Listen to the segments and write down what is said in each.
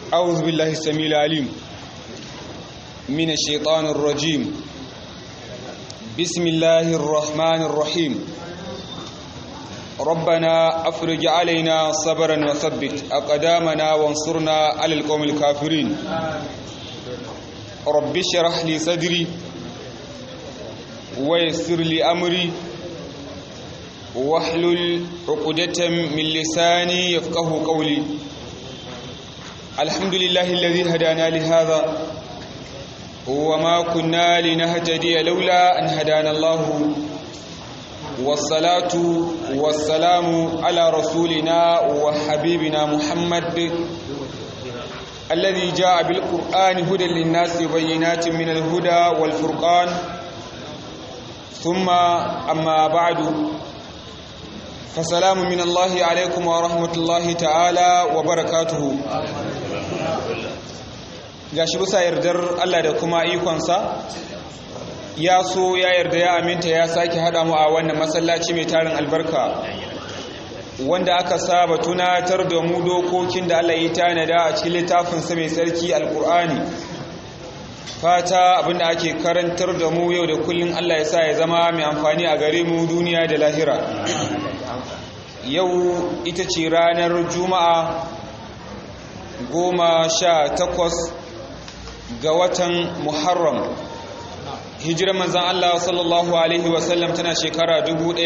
أعوذ بالله السميع العليم من الشيطان الرجيم بسم الله الرحمن الرحيم ربنا أفرج علينا صبرا وثبت أقدامنا وانصرنا على القوم الكافرين رب اشرح لي صدري ويسر لي أمري واحلل عقدة من لساني يفقه قولي الحمد لله الذي هدانا لهذا وما كنا لنهتدي لولا أن هدانا الله والصلاة والسلام على رسولنا وحبيبنا محمد الذي جاء بالقرآن هدى للناس بينات من الهدى والفرقان ثم أما بعد فسلام من الله عليكم ورحمة الله تعالى وبركاته gashi bisa yardar Allah da kuma ikonsa ya so ya yarda ya aminta ya sake haɗa mu a wannan masallaci mai tarin albarka wanda aka saba tunatar da mu dokokin da Allah ya tanada a cikin littafinsa mai sarki alkur'ani fata abinda ake karantar da mu yau da kullum Allah ya sa ya zama mai amfani a gare mu duniya da lahira yau ita ce ranar juma'a goma sha takwas ga watan muharram hijirar manzan Allah sallallahu Alaihi wasallam tana shekara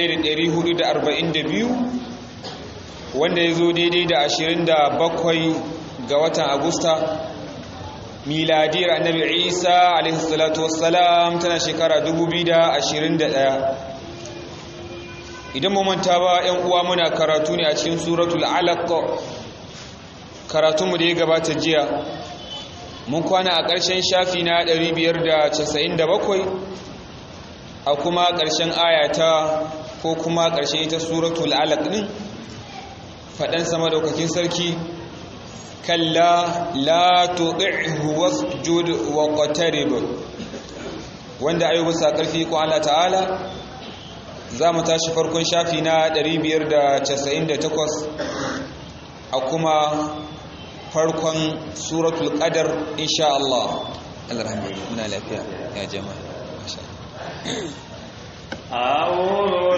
1442 wanda ya zo daidai da 27 ga watan agusta miladiyar annabi isa alaihi salatu wassalam tana shekara 2021 idan manta ba yan uwa muna karatu ne a cikin suratul alaq karatunmu da ya gabata jiya mun kwana a ƙarshen shafi na 597 a kuma ƙarshen ayata ko kuma ƙarshen ita suratul alaq din faɗan sama daukakin sarki kalla la tuɗi'hu wasjud wa qatarib wanda ayi bisa ƙarfi ko Allah ta'ala za mu tashi farkon shafi na 598 a kuma farkon suratul qadar insha Allah alhamdulillah muna lafiya ya jama'a masha أعوذ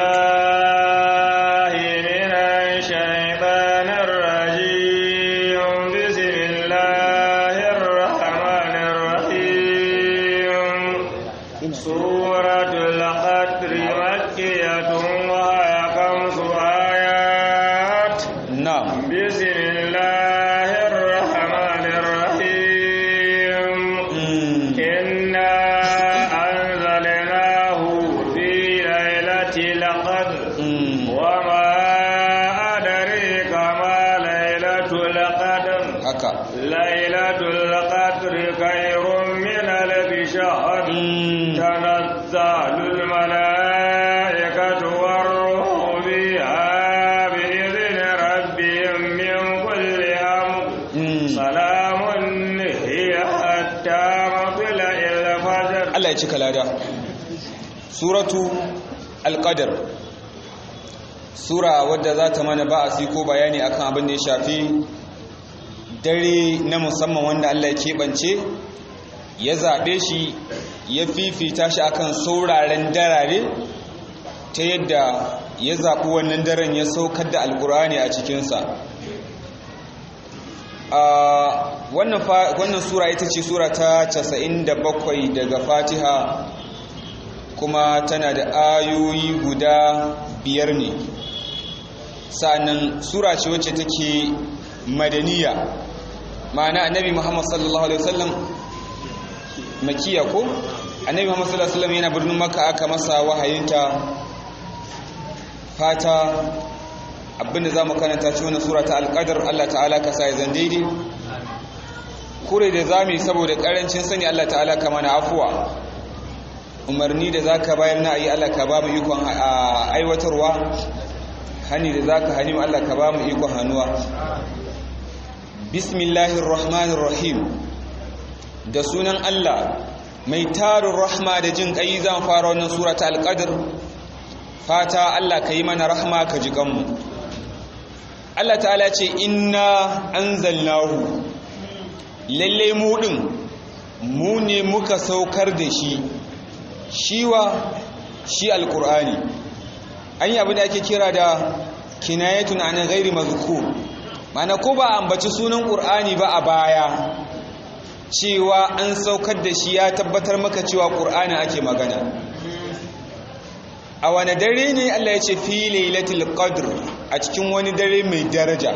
بالله من الشيطان الرجيم بسم الله الرحمن الرحيم سورة القدر مكية وهي خمس آيات na'am بسم الله الرحمن الرحيم mm. إنا أنزلناه في ليلة القدر mm. وما أدريك ما ليلة القدر haka ليلة القدر خير من ألف شهر mm. تنزل الملائكة والروح فيها بإذن ربهم من كل أمر mm. سلام هي حتى مطلع الفجر Allah ya cika lada suratu alqadar sura wadda za ta mana ba'asi ko bayani akan abin da ya shafi dare na musamman wanda Allah ya keɓance ya zaɓe shi ya fifita shi akan sauraren darare ta yadda ya zaɓi wannan daren ya saukar da alkur'ani a cikinsa a wannan fa- wannan sura ita ce sura ta 97 daga fatiha kuma tana da ayoyi guda biyar ne sa'annan sura ce wacce take madaniya ma'ana annabi muhammad sallallahu alaihi wasallam makiya ko annabi muhammad sallallahu alaihi wasallam yana birnin makka aka masa wahayinta fata abinda za mu karanta ci wani sura ta alƙadar Allah ta'ala ka sa ya zan daidai kure da za mu yi saboda ƙarancin sani Allah ta'ala ka mana afuwa umarni da za ka bayar na ayi Allah ka ba mu ikon aiwatarwa hani da za ka hani mu Allah ka ba mu ikon hannuwa bismillahir rahmanir rahim da sunan Allah mai tarin rahma da jin ƙai zan fara wannan sura ta alƙadar fata Allah ka yi mana rahma ka ji kanmu Allah ta'ala ce inna anzalnahu lalle mu din mu ne muka saukar da shi shiwa shi alqur'ani an yi abin da ake kira da kinayatun an ghairi mazkur mana ko ba ambaci sunan qur'ani ba a baya cewa an saukar da shi ya tabbatar maka cewa qur'ani ake magana a wani dare ne Allah ya ce fi lailatul qadr a cikin wani dare mai daraja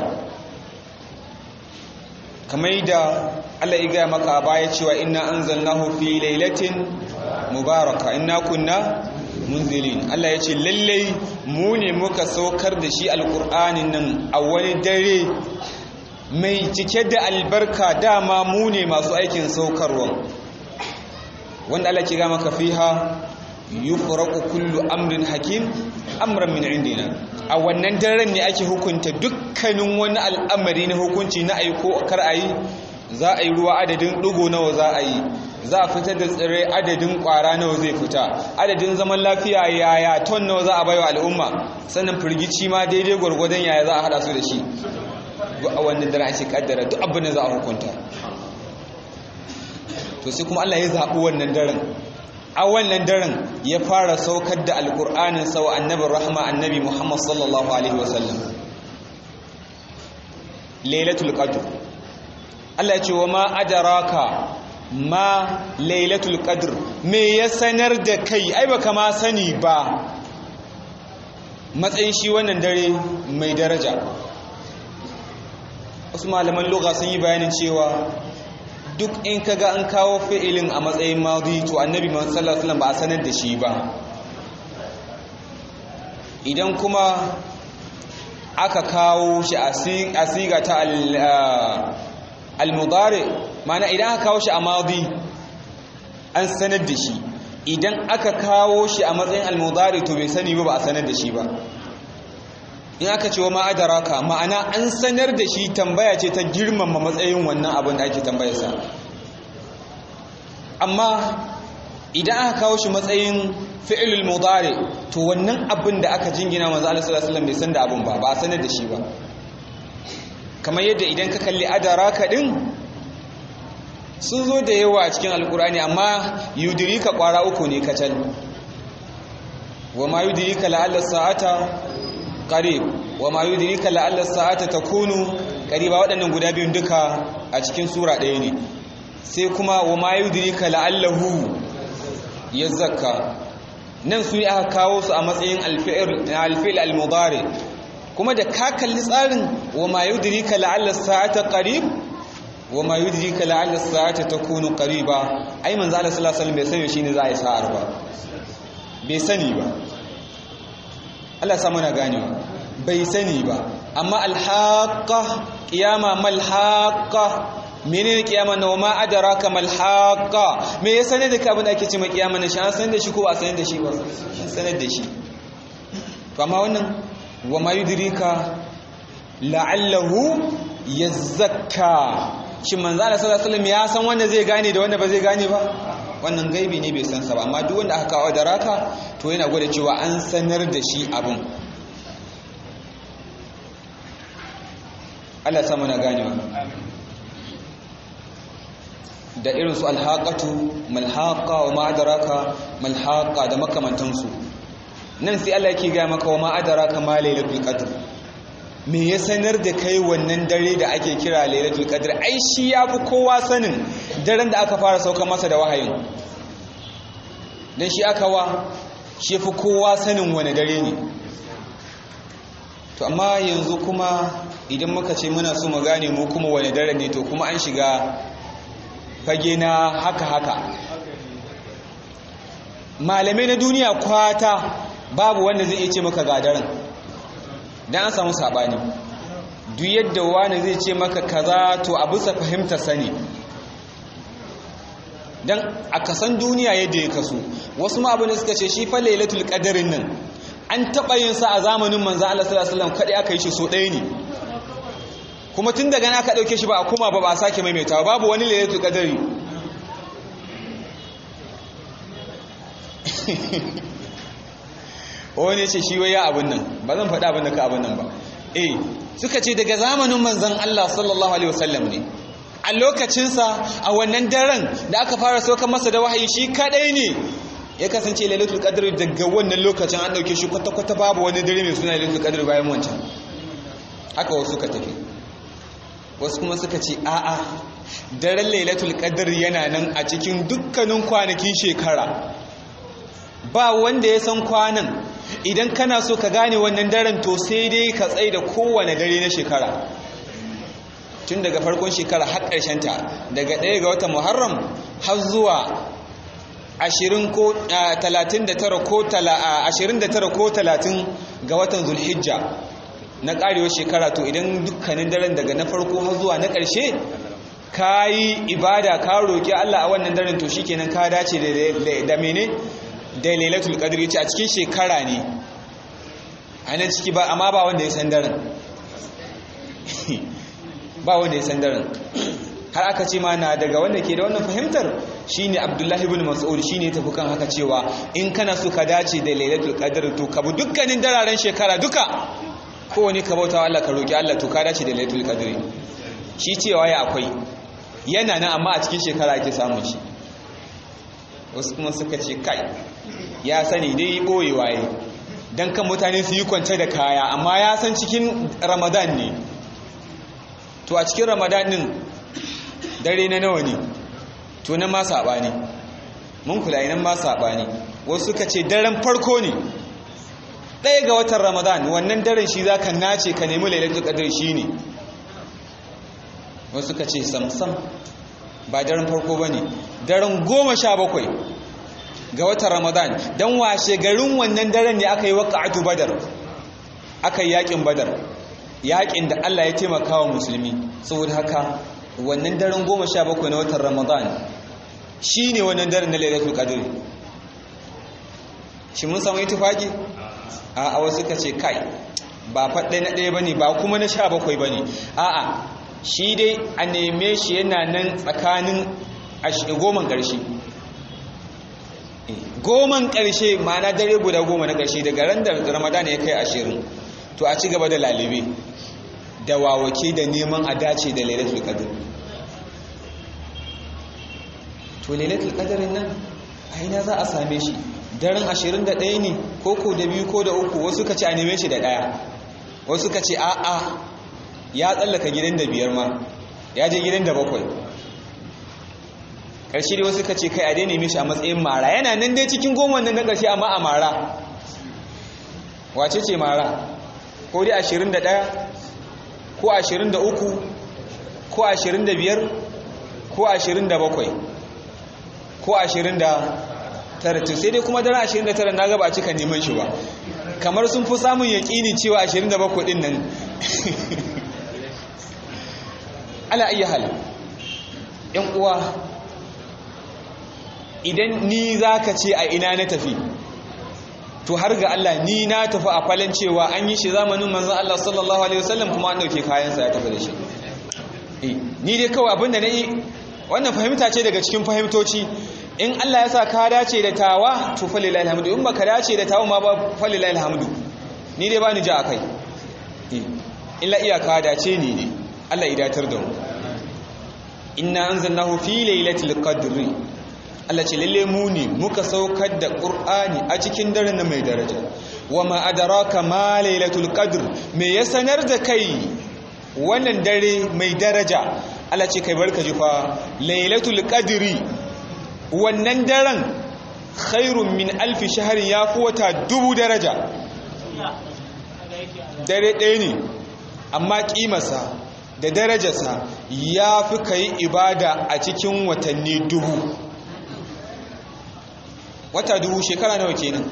kamar da Allah ya gaya maka a baya cewa inna anzalnahu fi lailatin mubaraka inna kunna munzilin Allah ya ce lallai mu ne muka saukar da shi alkur'anin nan a wani dare mai cike da albarka dama mu ne masu aikin saukarwa wanda Allah ke gama fiha yufraqu kullu amrin hakim amran min indina a wannan daren ne ake hukunta dukkanin wani al'amari na hukunci na aiko kar ayi za a yi ruwa adadin ɗigo nawa za a yi za a fitar da tsirrai adadin ƙwara nawa zai fita adadin zaman lafiya yaya ton nawa za a baiwa al'umma sannan firgici ma daidai gwargwadon yaya za a haɗa su da shi a wannan daren ake kaddara duk abin da za a hukunta to sai kuma Allah ya zaɓi wannan daren a wannan daren ya fara saukar da alƙur'anin sau annabin rahama annabi muhammad sallallahu alaihi wasallam lailatul qadr Allah ya ce wa ma adaraka ma lailatul qadr me ya sanar da kai ai baka ma sani ba matsayin shi wannan dare mai daraja wasu malaman lugha sun yi bayanin cewa duk in kaga an kawo fi'ilin a matsayin madi to annabi sallallahu alaihi wasallam ba a sanar da shi ba idan kuma aka kawo shi a siga ta al-mudari mana idan aka kawo shi a madi an sanar da shi idan aka kawo shi a matsayin al-mudari to bai sani ba ba a sanar da shi ba in aka ce wa ma'adaraka ma'ana an sanar da shi tambaya ce ta girmama matsayin wannan abin da ake tambayarsa amma idan aka kawo shi matsayin fi'ilul mudari to wannan abin da aka jingina manzo Allah sallallahu alaihi wasallam bai san da abin ba ba a sanar da shi ba kamar yadda idan ka kalli adaraka din sun zo da yawa a cikin alkurani amma yudirika kwara uku ne kacal wa ma yudirika la'alla sa'ata qarib wa ma yudirika la'alla sa'ata takunu qariba waɗannan guda biyun duka a cikin sura ɗaya ne sai kuma wa ma yudirika la'allahu yazakka nan su aka kawo su a matsayin alfi'il al-mudari kuma da ka kalli tsarin wa ma yudrika la'alla sa'ata qarib wa ma yudrika la'alla sa'ata takunu qariba ai manzo Allah sallallahu alaihi wasallam bai sani shine za a yi sa'ar ba bai sani ba Allah sa mana ganewa bai sani ba amma alhaqa qiyama mal haqa menene kiyama na ma adraka mal haqa me ya sanar da ka abin da ake cewa kiyama na shi an sanar da shi ko ba sanar da shi ba an sanar da shi to amma wannan wa ma yudrika la'allahu yazakka shin manzo Allah sallallahu alaihi wasallam ya san wanda zai gane da wanda ba zai gane ba wannan gaibi ne bai san sa ba amma duk wanda aka kawo da raka to yana gwada cewa an sanar da shi abin Allah samu na ganewa da irin su alhaqatu malhaqa wa ma adraka malhaqa da makamantansu nan sai Allah yake ga maka wa ma adraka ma lailatul qadr me ya sanar da kai wannan dare da ake kira lailatul qadr ai shi yafi kowa sanin daren da aka fara sauka masa da wahayin dan shi aka wa shi fi kowa sanin wani dare ne to amma yanzu kuma idan muka ce muna so mu gane mu kuma wani dare ne to kuma an shiga fage na haka haka malamai na duniya kwata babu wanda zai iya ce maka ga daren dan an samu sabani duk yadda wani zai ce maka kaza to a bisa fahimtar sani dan a kasan duniya yadda ya kaso wasu ma abin da suka ce shi fa lailatul qadarin nan an taba yin sa a zamanin manzo Allah sallallahu alaihi wasallam kadai aka yi shi so ɗaya ne kuma tun daga nan aka dauke shi ba a kuma ba ba a sake maimaitawa babu wani lailatul qadari wani ce shi waya abin nan ba zan faɗa abin da ka abin nan ba eh suka ce daga zamanin manzon Allah sallallahu alaihi wasallam ne a a lokacinsa a wannan daren da aka fara saukar masa da wahayi shi kadai ne ya kasance lailatul qadr daga wannan lokacin an dauke shi kwata-kwata babu wani dare mai suna lailatul qadr bayan wancan haka wasu ka tafi wasu kuma suka ce a'a daren lailatul qadr yana nan a cikin dukkanin kwanakin shekara ba wanda ya san kwanan idan kana so ka gane wannan daren to sai dai ka tsaye da kowane dare na shekara tun daga farkon shekara har ta daga ɗaya ga watan muharram har zuwa 20 ko 39 ko 29 ko 30 ga watan zulhijja na ƙarewar shekara to idan dukkanin daren daga na farko har zuwa na ƙarshe ka yi ibada ka roƙi Allah a wannan daren to shikenan ka dace da mene da lailatul qadr yace a cikin shekara ne a nan ciki ba amma ba wanda ya san daren ba wanda ya san daren har aka ce mana daga wanda ke da wannan fahimtar shine Abdullahi ibn Mas'ud shine ya tafi kan haka cewa in kana so ka dace da lailatul qadr to ka bi dukkanin dararen shekara duka kowane ka bauta wa Allah ka roki Allah to ka dace da lailatul qadr shi cewa ya akwai yana nan amma a cikin shekara ake samun shi wasu kuma suka ce kai ya sani dai boyewa yi don kan mutane su yi kwance da kaya amma ya san cikin ramadan ne to a cikin ramadan din dare na nawa ne to nan ma saɓani mun kula nan ma saɓani wasu suka ce daren farko ne ɗaya ga watan ramadan wannan daren shi za ka nace ka nemi lailatul qadr shi ne wasu suka ce samsam ba daren farko ba ne daren goma sha bakwai ga watan ramadan don washe garin wannan daren ne aka yi waƙa'atu badar aka yi yaƙin badar yaƙin da allah ya taimaka wa musulmi saboda haka wannan daren goma sha bakwai na watan ramadan shi ne wannan daren na lailatul qadr shi mun samu itifaki a wasu ka ce kai ba faɗe na ɗaya ba ne ba kuma na sha bakwai ba ne a'a shi dai a neme shi yana nan tsakanin goman ƙarshe goman ƙarshe ma'ana dare guda goma na ƙarshe daga ran da ramadan ya kai ashirin to a ci gaba da lalibe da wawake da neman a dace da lailatul qadr to lailatul qadrin nan a ina za a same shi daren 21 ne ko ko da biyu ko da uku wasu ka ce a neme shi da ɗaya wasu ka ce a'a ya tsallaka gidan da biyar ma ya je gidan da bakwai ƙarshe da wasu ka ce kai a daina mishi a matsayin mara yana nan dai cikin goma nan na ƙarshe amma a mara wace ce mara ko dai ashirin da ɗaya ko ashirin da uku ko ashirin da biyar ko ashirin da bakwai ko ashirin da tara to sai dai kuma daren ashirin da tara na gaba a cika neman shi ba kamar sun fi samun yaƙini cewa ashirin da bakwai ɗin nan ala ayi hal yan uwa idan ni zaka ce a ina na tafi to har ga Allah ni na tafi a falon cewa an yi shi zamanin manzon Allah sallallahu alaihi wasallam kuma an dauke kayansa ya tafi da shi eh ni dai kawai abinda na yi wannan fahimta ce daga cikin fahimtoci in Allah ya sa ka dace da tawa to falilahi alhamdu in baka dace da tawa ma ba falilahi alhamdu ni dai bani ja akai eh illa iyaka dace ni ne Allah ya datar da mu inna anzalnahu fi lailatul qadri Allah ce lalle mu ne muka saukar da Qur'ani a cikin daren mai daraja wama adraka ma lailatul qadr me ya sanar da kai wannan dare mai daraja Allah ce kai barka ji fa lailatul qadri wannan daren khairun min alfi shahrin yafi wata dubu daraja dare ɗaya ne amma kimarsa da darajarsa ya fi ka yi ibada a cikin watanni dubu wata dubu shekara nawa kenan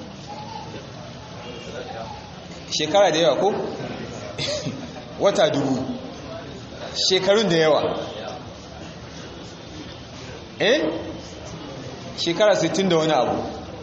shekara da yawa ko wata dubu shekarun da yawa eh shekara 60 da wani abu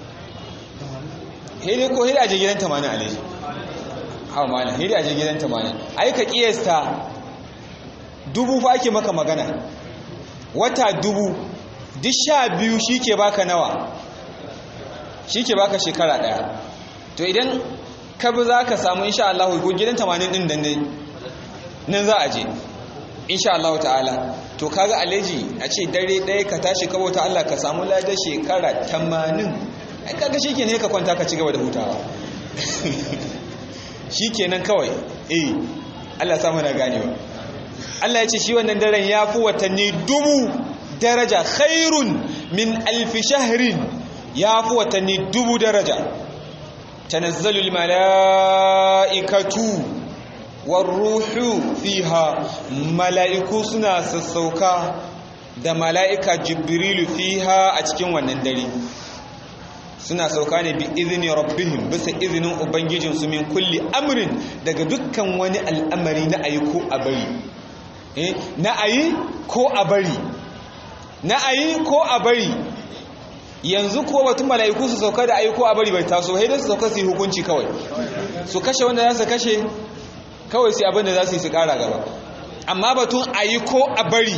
hede ko hede aje gidan 80 alaji hawa malam hede aje gidan 80 ai ka kiyasta dubu fa ake maka magana wata dubu duk sha biyu shi ke baka nawa shi ke baka shekara daya to idan ka bi za ka samu insha Allah ko gidan 80 din dan ne nan za a je insha Allah ta'ala to kaga alaji a ce dare ɗaya ka tashi ka bauta Allah ka samu ladar shekara 80 ai kaga shikenan ka kwanta ka ci gaba da hutawa shikenan kawai eh Allah samu na ganewa Allah ya ce shi wannan daren ya fi watanni dubu daraja khairun min alfi shahrin ya fi watanni dubu daraja tanazzalul mala'ikatu warruhu fiha mala'iku suna sassauka da mala'ika jibrilu fiha a cikin wannan dare suna sauka ne bi izini rabbihim bisa izinin ubangijinsu min kulli amrin daga dukkan wani al'amari na ayi ko a bari eh na ayi ko a bari na ayi ko a bari yanzu ko batun mala'iku su sauka da ayi ko a bari bai taso sai su sauka su yi hukunci kawai su kashe wanda za su kashe kawai sai abin da za su yi su kara gaba amma batun ayi ko a bari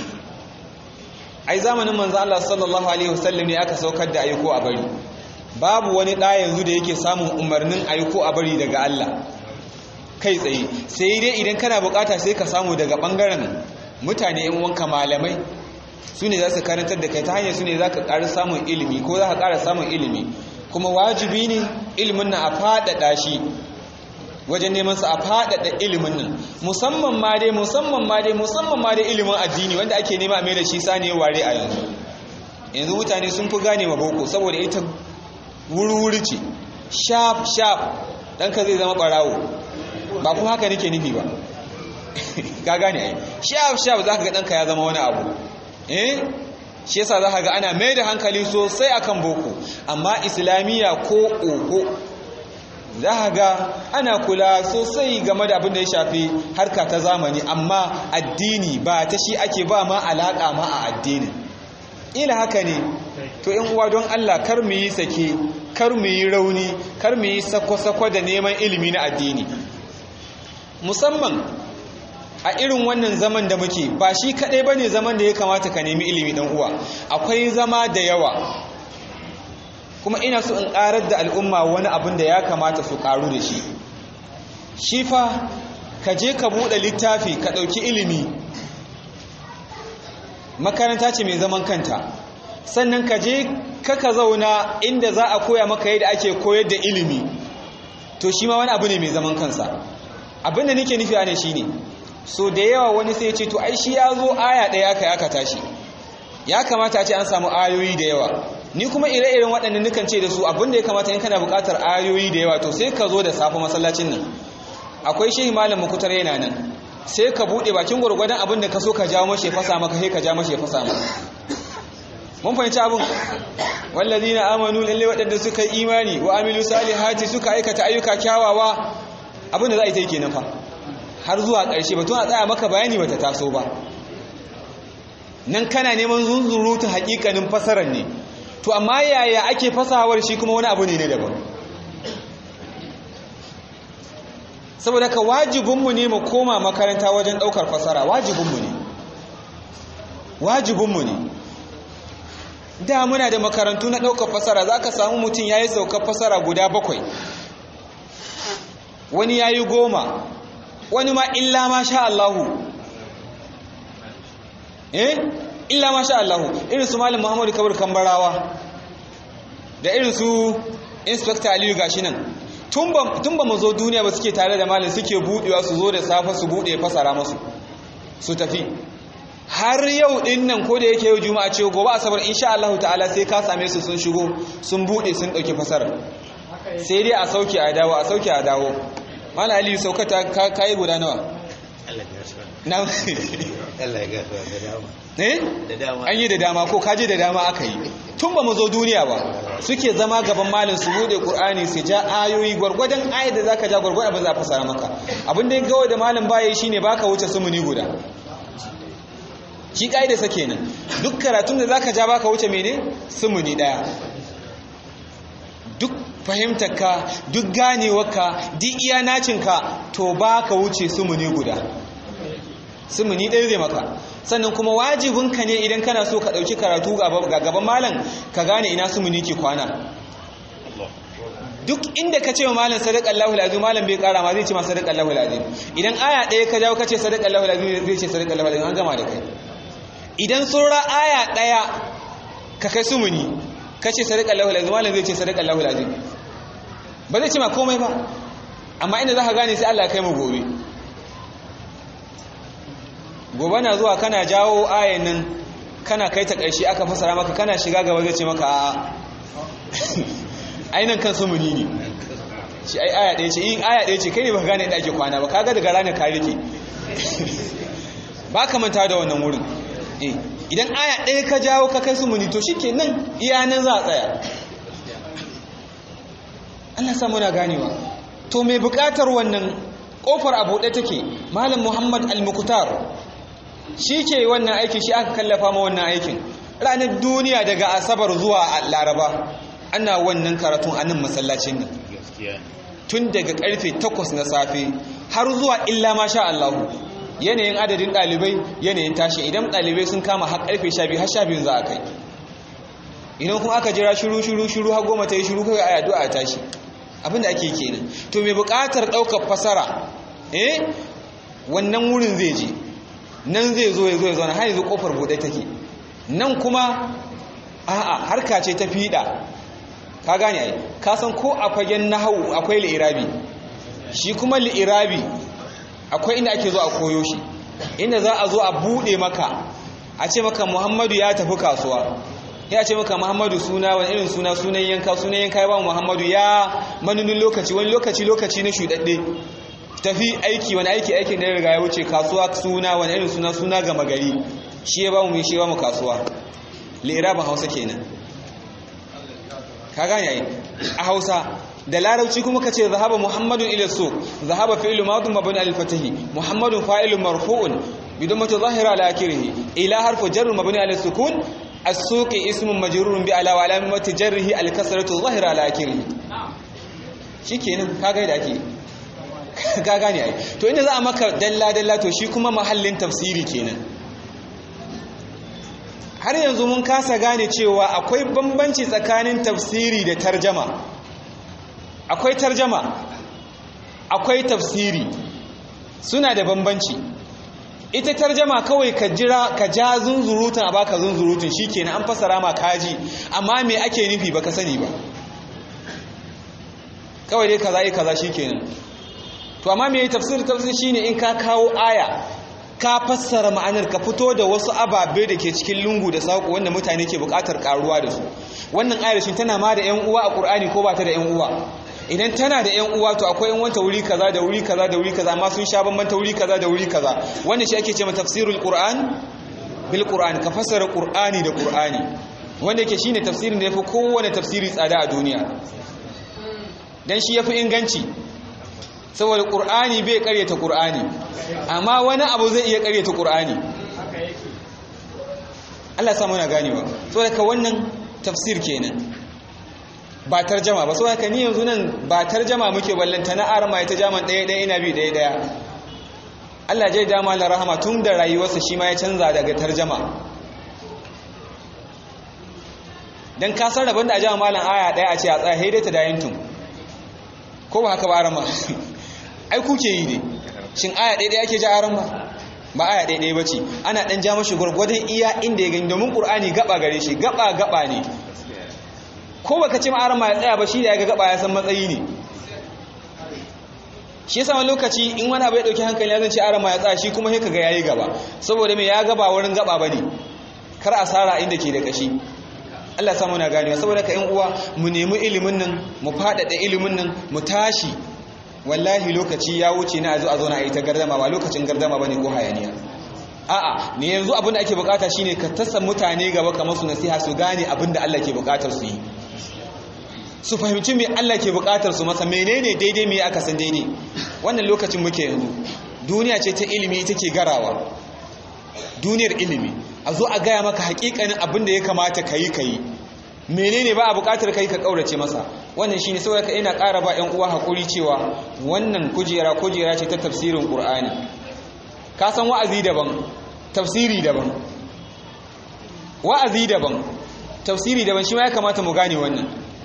ai zamanin manzo Allah sallallahu alaihi wasallam ne aka saukar da ayi ko a bari babu wani ɗa yanzu da yake samun umarnin ayi ko a bari daga Allah kai tsaye sai dai idan kana bukata sai ka samu daga bangaren mutane yan wanka malamai su ne za su karantar da kai ta hanyar su ne za ka ƙara samun ilimi ko za ka ƙara samun ilimi kuma wajibi ne ilimin na a faɗaɗa shi wajen neman sa a faɗaɗa ilimin nan musamman ma dai musamman ma dai musamman ma dai ilimin addini wanda ake nema a mai da shi sane ware a yanzu yanzu mutane sun fi gane ma boko saboda ita wuri-wuri ce sharp sharp ɗanka zai zama ɓarawo ba kuma haka nake nufi ba ka gane ai sharp sharp za ka ga ɗanka ya zama wani abu eh shi yasa za ka ga ana mai da hankali sosai akan boko amma islamiyya ko oho za a ga ana kula sosai game da abin da ya shafi harka ta zamani amma addini ba ta shi ake ba ma alaƙa ma a addinin ila haka ne to in uwa don Allah kar mu yi sake kar mu yi rauni kar mu yi sako-sako da neman ilimi na addini musamman a irin wannan zaman da muke ba shi kaɗai ba ne zaman da ya kamata ka nemi ilimi ɗan uwa akwai zama da yawa kuma ina so in ƙarar da al'umma wani abin da ya kamata su ƙaru da shi shi fa ka je ka buɗe littafi ka ɗauki ilimi makaranta ce mai zaman kanta sannan ka je kaka zauna inda za a koya maka yadda ake koyar da ilimi to shi ma wani abu ne mai zaman kansa abin da nake nufi ne shi ne so da yawa wani sai ce to ai shi ya zo aya ɗaya aka aka tashi ya kamata a ce an samu ayoyi da yawa ni kuma ire-iren waɗannan nukan ce da su abinda ya kamata in kana buƙatar ayoyi da yawa to sai ka zo da safe masallacin nan akwai shehi malam mukutar yana nan sai ka buɗe bakin gwargwadon abin da ka so ka jawo mashi fasa maka sai ka ja mashi fasa maka mun fahimci abin wallazina amanu lalle waɗanda suka yi imani wa amilu salihati suka aikata ayyuka kyawawa abin da za a yi ta yi kenan fa har zuwa ƙarshe batun a tsaya maka bayani bata taso ba nan kana neman zunzurutun hakikanin fasarar ne to amma yaya ake fasahawar shi kuma wani abu ne na daban saboda ka wajibinmu ne mu koma makaranta wajen ɗaukar fasara wajibinmu ne wajibinmu ne da muna da makarantu na ɗaukar fasara za ka samu mutum ya yi saukar fasara guda bakwai wani ya yi goma wani ma illa ma sha Allahu eh illa ma sha Allahu irin su malam Muhammadu Kabir Kambarawa da irin su Inspector Aliyu gashi nan tun ba mu zo duniya ba suke tare da malam suke budewa su zo da safe su bude fasara musu su tafi har yau din nan ko da yake yau juma'a ce gobe asabar insha Allah ta'ala sai ka same su sun shigo sun bude sun dauki fasara sai dai a sauke a dawo a sauke a dawo malam Aliyu saukata kai guda nawa na Allah ya gasa da dama eh da dama an yi da dama ko kaje da dama aka yi tun ba mu zo duniya ba suke zama gaban malin su bude qur'ani su ja ayoyi gwargwadon ayat da zaka ja gwargwadon abin za fasara maka abin da gawo da malin baya shine baka wuce sumuni guda shi kaida sa kenan duk karatun da zaka ja baka wuce mene sumuni daya duk fahimtarka duk ganewarka duk iya nacinka to baka wuce sumuni guda sumuni ɗaya zai maka sannan kuma wajibinka ne idan kana so ka ɗauki karatu ga gaban malam ka gane ina sumuni ke kwana duk inda ka ce wa malam sadaqallahu alazim malam bai kara ma zai ce ma sadaqallahu alazim idan aya ɗaya ka jawo ka ce sadaqallahu alazim zai ce sadaqallahu alazim an gama da kai idan sura aya ɗaya ka kai sumuni ka ce sadaqallahu alazim malam zai ce sadaqallahu alazim ba zai ce ma komai ba amma inda za ka gane sai Allah kai mu gobe gobe na zuwa kana jawo ayan nan kana kai ta ƙarshe aka fasara maka kana shiga gaba zai ce maka a'a ainihin kan sumuni ne shi ai aya ɗaya ce in aya ɗaya ce kai ne ba gane inda ake kwana ba kaga daga ranar ka rike ba ka manta da wannan wurin idan aya ɗaya ka jawo ka kai sumuni to shi ke nan iya nan za a tsaya Allah samu na ganewa to mai buƙatar wannan ƙofar abu ɗaya take malam muhammad al-mukutar shi ke wannan aiki shi aka kallafa ma wannan aikin ranar duniya daga asabar zuwa laraba ana wannan karatun a nan masallacin nan tun daga karfe 8 na safe har zuwa illa ma sha Allah yanayin adadin ɗalibai yanayin tashi idan ɗalibai sun kama har karfe 12 har 12 za a kai idan kuma aka jira shiru shiru shiru har goma ta yi shiru kawai a addu'a a tashi abinda ake kenan to mai buƙatar ɗaukar fasara eh wannan wurin zai je nan zai zo ya zo ya zauna har yanzu kofar buɗe take nan kuma a'a harka ce ta fiɗa ka gane ai ka san ko a fagen nahawu akwai li'irabi shi kuma li'irabi akwai inda ake zo a koyo shi inda za a zo a buɗe maka a ce maka muhammadu ya tafi kasuwa ya ce maka muhammadu suna wani irin suna sunan yanka sunan yanka ya ba muhammadu ya manunin lokaci wani lokaci lokaci na shuɗaɗɗe tafi aiki wani aiki aikin da ya riga ya wuce kasuwa suna wani irin suna suna gama gari shi ya ba mu shi ya ba mu kasuwa li'irabin hausa kenan ka gane ai a hausa da larabci kuma ka ce zahaba muhammadun ila suq zahaba fi'lu madun mabni al fatahi muhammadun fa'ilun marfu'un bidan mata zahira ala akhirih ila harfu jar mabni al sukun as-suq ismun majrurun bi ala wa alamati jarrihi al kasratu zahira ala akhirih shikenan ka ga da ake ka gane ai to inda za a maka dalla dalla to shi kuma mahallin tafsiri kenan har yanzu mun kasa gane cewa akwai bambanci tsakanin tafsiri da tarjama akwai tarjama akwai tafsiri suna da bambanci ita tarjama kawai ka jira ka ja zunzurutun a baka zunzurutun shikenan an fasara ma kaji amma me ake nufi baka sani ba kawai dai kaza yi kaza shikenan to amma me tafsir tafsir shine in ka kawo aya ka fassara ma'anar ka fito da wasu ababe da ke cikin lungu da saƙo wanda mutane ke buƙatar ƙaruwa da su wannan ayar shi tana ma da 'yan uwa a ƙur'ani ko ba ta da 'yan uwa idan tana da 'yan uwa to akwai 'yan wanta wuri kaza da wuri kaza da wuri kaza amma sun sha bambanta wuri kaza da wuri kaza wannan shi ake ce ma tafsirul qur'an bil qur'an ka fassara qur'ani da qur'ani wanda yake shine tafsirin da yafi kowane tafsiri tsada a duniya dan shi yafi inganci saboda ƙur'ani bai ƙaryata ƙur'ani amma wani abu zai iya ƙaryata ƙur'ani Allah samu na ganewa saboda ka wannan tafsir kenan ba tarjama ba saboda ka ni yanzu nan ba tarjama muke ballanta na arma ita jaman ɗaya ɗaya ina bi ɗaya ɗaya Allah jai dama la rahama tun da rayuwarsa shi ma ya canza daga tarjama dan ka san rabon da a jama malam aya ɗaya a ce a tsaya haidai ta dayin tun ko ba haka ba arama ai kuke yi ne shin aya ɗaya ake ja aran ba ba aya ɗaya ba ce ana ɗan ja mashi gwargwadon iya inda ya gani domin ƙur'ani gaba gare shi gaba gaba ne ko baka ce ma'aran ma ya tsaya ba shi da ya ga gaba ya san matsayi ne shi yasa wani lokaci in wani abu ya ɗauki hankali ya zance aran ma ya tsaya shi kuma sai kaga yayi gaba saboda me ya gaba wurin gaba bane kar asara inda ke da kashi Allah samu na ganewa saboda ka ƴan uwa mu nemi ilimin nan mu faɗaɗa ilimin nan mu tashi wallahi lokaci ya wuce na zo a zo na yi ta gardama ba lokacin gardama bane ko hayaniya a'a ne yanzu abin da ake bukata shine ka tassa mutane gaba kamar su nasiha su gane abin da Allah ke bukatar su yi su fahimci me Allah ke bukatar su masa menene daidai me aka san daidai wannan lokacin muke yanzu duniya ce ta ilimi take garawa duniyar ilimi a zo a gaya maka hakikanin abin da ya kamata kayi kayi menene ba a bukatar kai ka kaurace masa wannan shine saboda ka ina ƙara ba 'yan uwa hakuri cewa wannan kujera kujera ce ta tafsirin Qur'ani ka san wa'azi daban tafsiri daban wa'azi daban tafsiri daban shi ma ya kamata mu gane wannan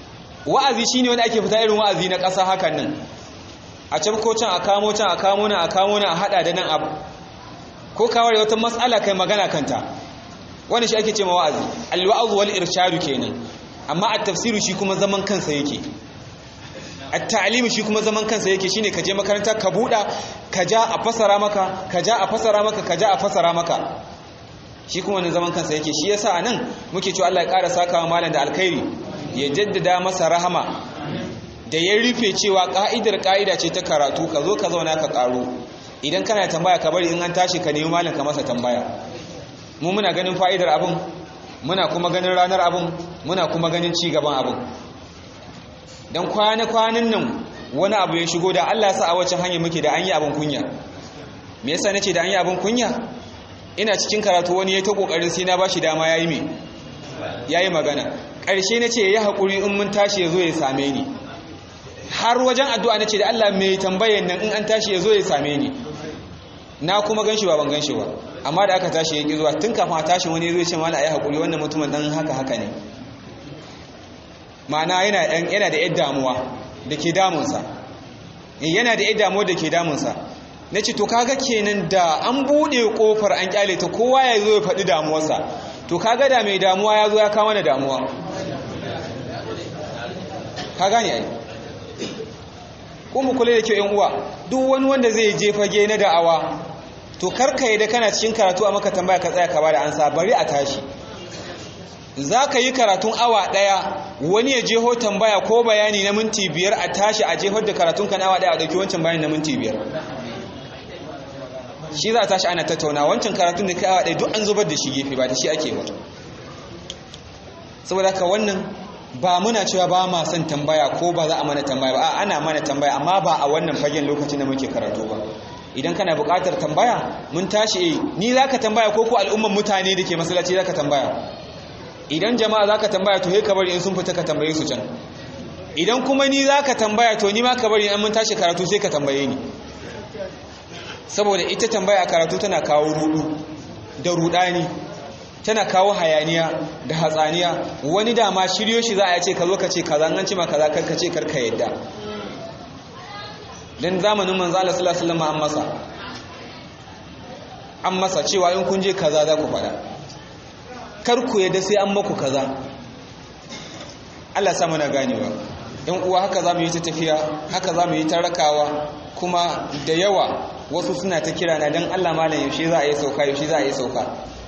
wa'azi shine wanda ake fita irin wa'azi na ƙasa hakan nan a can ko can a kamo can a kamo nan a kamo nan a hada da nan abu ko kawar wata matsala kai magana kanta wani shi ake ce ma wa'azi alwa'az wal irshadu kenan amma at-tafsiru shi kuma zaman kansa yake at-ta'lim shi kuma zaman kansa yake shine ka je makaranta ka buda ka ja a fasara maka ka ja a fasara maka ka ja a fasara maka shi kuma wannan zaman kansa yake shi yasa anan muke cewa Allah ya ƙara sakawa malam da alkhairi ya jaddada masa rahama da ya rufe cewa ka'idar ka'ida ce ta karatu ka zo ka zauna ka karo idan kana tambaya ka bari in an tashi ka nemi malam ka masa tambaya mu muna ganin fa'idar abin muna kuma ganin ranar abin muna kuma ganin ci gaban abin don kwana-kwanan nan wani abu ya shigo da Allah sa a wacce hanyar muke da an yi abin kunya me yasa nace da an yi abin kunya ina cikin karatu wani ya ta kokarin sai na bashi dama yayi me yayi magana ƙarshe nace yayi hakuri in mun tashi yazo ya same ni har wajen addu'a nace da Allah mai tambayan nan in an tashi yazo ya same ni na kuma ganshi ba ban ganshi ba amma da aka tashi yaki zuwa tun kafin a tashi wani zai ce mana ayi hakuri wannan mutumin dan haka haka ne ma'ana yana yana da yadda damuwa da ke damunsa yana da yadda damuwa da ke damunsa na ce to kaga kenan da an buɗe ƙofar an kyale ta kowa ya zo ya faɗi damuwarsa to kaga da mai damuwa ya zo ya kama da damuwa ka gane ai kuma kula da kyau yan uwa duk wani wanda zai je fage na da'awa to karka yi da kana cikin karatu a maka tambaya ka tsaya ka bada ansa bari a tashi za ka yi karatun awa ɗaya wani ya jeho tambaya ko bayani na minti biyar a tashi a jehar da karatun kan awa ɗaya a ɗauki wancan bayani na minti biyar shi za a tashi ana tattauna wancan karatun da kai awa ɗaya duk an zubar da shi gefe ba da shi ake ba saboda haka wannan ba muna cewa ba ma son tambaya ko ba za a mana tambaya ba ana mana tambaya amma ba a wannan fagen lokacin da muke karatu ba idan kana buƙatar tambaya mun tashi ni za ka tambaya ko ko al'umman mutane da ke masallaci za ka tambaya idan jama'a za ka tambaya to ka bari in sun fita ka tambaye su can idan kuma ni za ka tambaya to ni ma ka bari in mun tashi karatu sai ka tambaye ni saboda ita tambaya a karatu tana kawo rudu da rudani tana kawo hayaniya da hatsaniya wani dama shiryo shi za a ce ka zo ka ce kaza an ce ma kaza kar ka ce kar ka yadda dan zamanin manzo Allah sallallahu alaihi wasallam an masa an masa cewa in kun je kaza za ku faɗa kar ku yadda sai an maku kaza Allah sa mana ganewa yan uwa haka za mu yi ta tafiya haka za mu yi ta rakawa kuma da yawa wasu suna ta kira na don Allah malam yaushe za a yi sauka yaushe za a yi sauka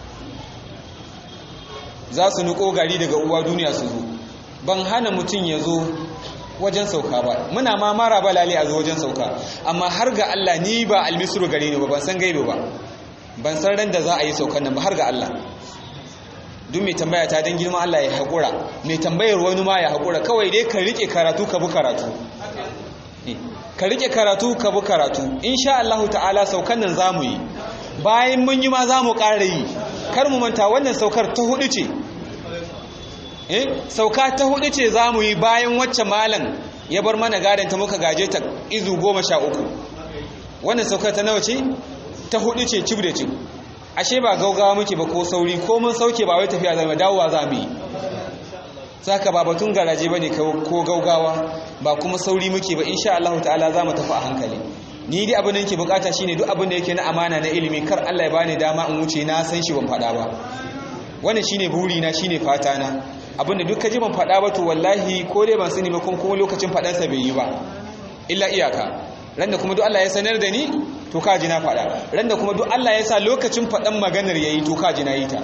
za su nuko gari daga uwa duniya su zo ban hana mutum ya zo wajen sauka ba muna ma mara balale a zo wajen sauka amma har ga Allah ni ba almisru gare ni ba ban san gaibe ba ban san ran da za a yi saukan nan ba har ga Allah duk mai tambaya ta don girman Allah ya haƙura mai tambayar wani ma ya haƙura kawai dai ka riƙe karatu ka bi karatu ka riƙe karatu ka bi karatu insha Allah ta'ala saukan nan zamu yi bayan mun yi ma zamu ƙara yi kar mu manta wannan saukar ta hudu ce eh sauka ta hudu ce zamu yi bayan wacce malam ya bar mana gadon ta muka gaje ta izu goma sha uku wannan saukar ta nawa ce ta hudu ce cib da cib ashe ba gaugawa muke ba ko sauri ko mun sauke ba wai tafiya zama dawowa za mu yi saka ba batun garaje ba ne ko gaugawa ba kuma sauri muke ba insha Allah ta'ala za mu tafi a hankali ni dai abin da yake bukata shine duk abin da yake na amana na ilimi kar Allah ya bani dama in wuce na san shi ban faɗa ba wannan shine buri na shine fata na abin da duk kaji ban faɗa ba to wallahi ko dai ban sani ba kuma lokacin faɗansa bai yi ba illa iyaka ran da kuma duk Allah ya sanar da ni to kaji na faɗa ran da kuma duk Allah ya sa lokacin faɗan maganar yayi to kaji na yi ta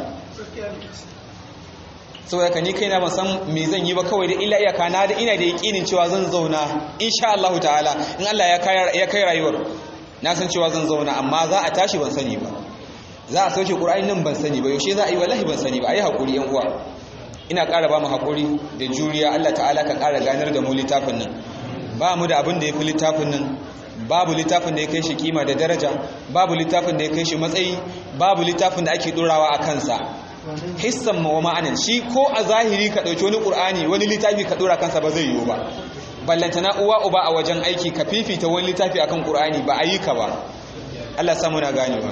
saboda ka ni kaina ban san me zan yi ba kawai da illa iyaka na da ina da yakinin cewa zan zauna insha Allah ta'ala in Allah ya kai ya kai rayuwar na san cewa zan zauna amma za a tashi ban sani ba za a sauke Qur'ani nan ban sani ba yaushe za a yi wallahi ban sani ba ayi hakuri yan uwa ina ƙara ba mu hakuri da juriya Allah ta'ala ka ƙara ganar da mu littafin nan ba mu da abin da ya fi littafin nan babu littafin da ya kai shi kima da daraja babu littafin da ya kai shi matsayi babu littafin da ake dorawa a kansa hissan wa ma'anan shi ko a zahiri ka ɗauki wani ƙur'ani wani littafi ka dora kansa ba zai yiwu ba ballantana uwa uba a wajen aiki ka fifita wani littafi akan ƙur'ani ba a yi ka ba Allah samu na ganewa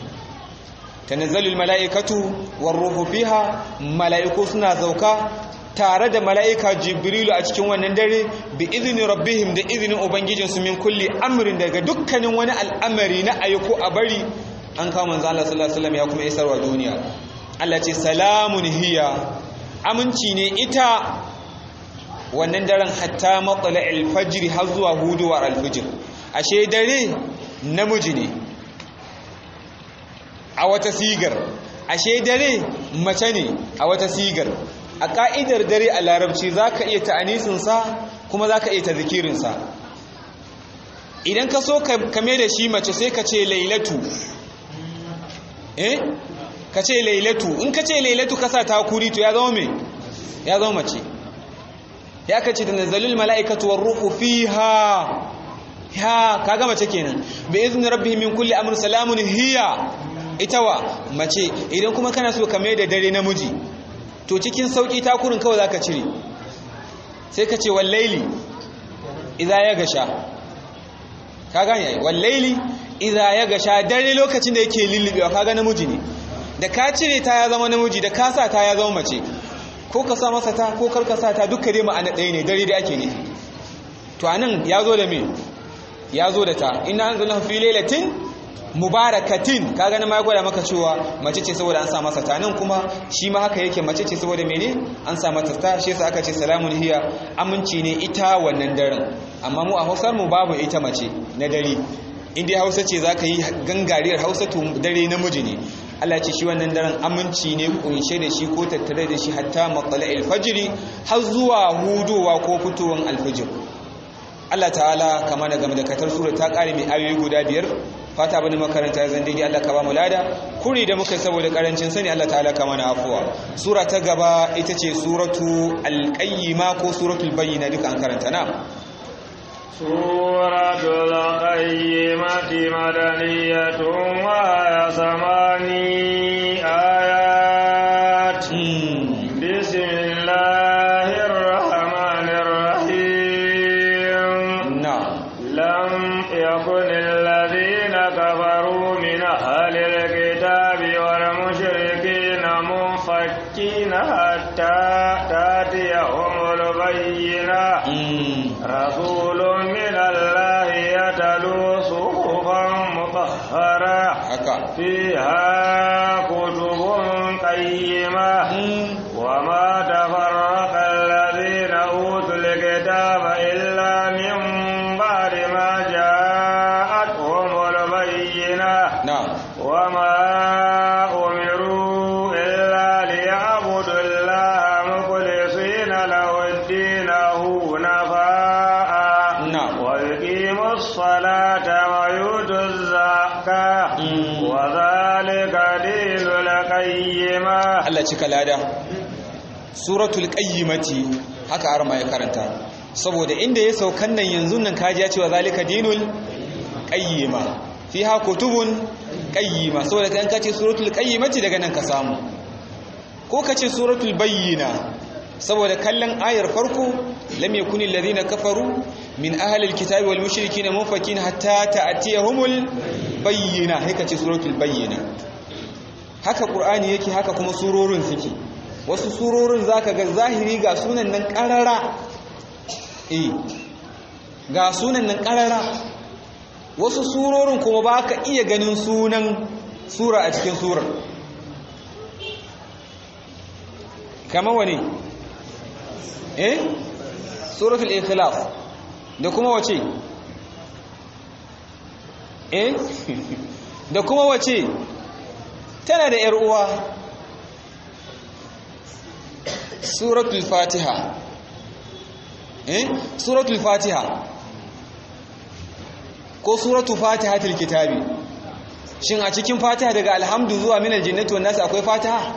tanazzalul mala'ikatu war ruhu fiha mala'iku suna zauka tare da mala'ika jibrilu a cikin wannan dare bi izini rabbihim da izinin ubangijinsu min kulli amrin daga dukkanin wani al'amari na ayyuko a bari an kawo manzo Allah sallallahu alaihi wasallam ya kuma isarwa duniya Allah ce salamun hiya aminci ne ita wannan daren hatta matsala alfajir har zuwa huduwar alfajir ashe dare namiji ne a wata sigar ashe dare mace ne a wata sigar a ka'idar dare a larabci za ka iya ta'anisinsa kuma za ka iya ta zikirinsa idan ka so kame da shi mace sai ka ce lailatu eh ka ce lailatu in ka ce lailatu ka sa takuri to ya zama me ya zama mace ya ka ce da nazalul mala'ikatu war ruhu fiha ya kaga mace kenan bi izni rabbihim min kulli amrin salamun hiya ita wa mace idan kuma kana so ka mai da dare namiji to cikin sauki takurin kawai zaka cire sai ka ce wallaili idza ya gasha ka gane ai wallaili idza ya gasha dare lokacin da yake lullubewa kaga namiji ne da ka cire ta ya zama namiji da ka sa ta ya zama mace ko ka sa masa ta ko kar ka sa ta dukkan dai ma'ana ɗaya ne dare da ake ne to anan ya zo da me ya zo da ta ina anzalna fi lailatin mubarakatin kaga na ma gwada maka cewa mace ce saboda an sa masa ta nan kuma shi ma haka yake mace ce saboda mene an sa mata ta shi yasa aka ce salamun hiya aminci ne ita wannan daren amma mu a Hausar mu babu ita mace na dare in dai Hausa ce zaka yi gangariyar Hausa to dare namiji ne Allah ce shi wannan daren aminci ne kunshe da shi ko tattare da shi hatta matla'il fajri har zuwa hudowa ko fitowar alfajir Allah ta'ala kama da game da katar sura ta kare mai ayoyi guda biyar fata bane makaranta zan daidai Allah ka ba mu lada kuri da muka saboda karancin sani Allah ta'ala kama na afuwa sura ta gaba ita ce suratu al-qayyima ko suratul bayyina duka an karanta na suratul qayyimati madaniyatun wa samani ayat bismillahir rahmanir rahim na lam yakun alladhina kafaru min ahli alkitabi wal mushrikina munfakkina hatta tatiyahumul bayyinah rasulun min allahi yatlu suhufan mutahhara haka فيها كتب قيمة وما تفرق الذين أوتوا الكتاب إلا من بعد ما جاءتهم البينة na وما أمروا إلا ليعبدوا الله مخلصين له الدين حنفاء نعم. ويقيموا الصلاة ويؤتوا الزكاة Mm. وذلك دين القيمة Allah cika lada suratul qayyimati haka arma ya karanta saboda inda ya saukan nan yanzu nan kaji ya ce wa zalika dinul qayyima fiha kutubun qayyima saboda kan kace suratul qayyimati daga nan ka samu ko kace suratul bayyina saboda kallon ayar farko lam yakuni alladhina kafaru min ahli alkitabi wal mushrikina munfakin hatta ta'tiyahumul bayyina haka ce suratul bayyina haka ƙur'ani yake haka kuma surorin suke wasu surorin zaka ga zahiri ga sunan nan ƙarara eh ga sunan nan ƙarara wasu surorin kuma ba ka iya ganin sunan sura a cikin surar kamar wani eh suratul ikhlas da kuma wace eh da kuma wace tana da ‘yar uwa suratul fatiha eh suratul fatiha ko suratul fatiha kitabi shin a cikin fatiha daga alhamdu zuwa minal jinnati wan nas akwai fatiha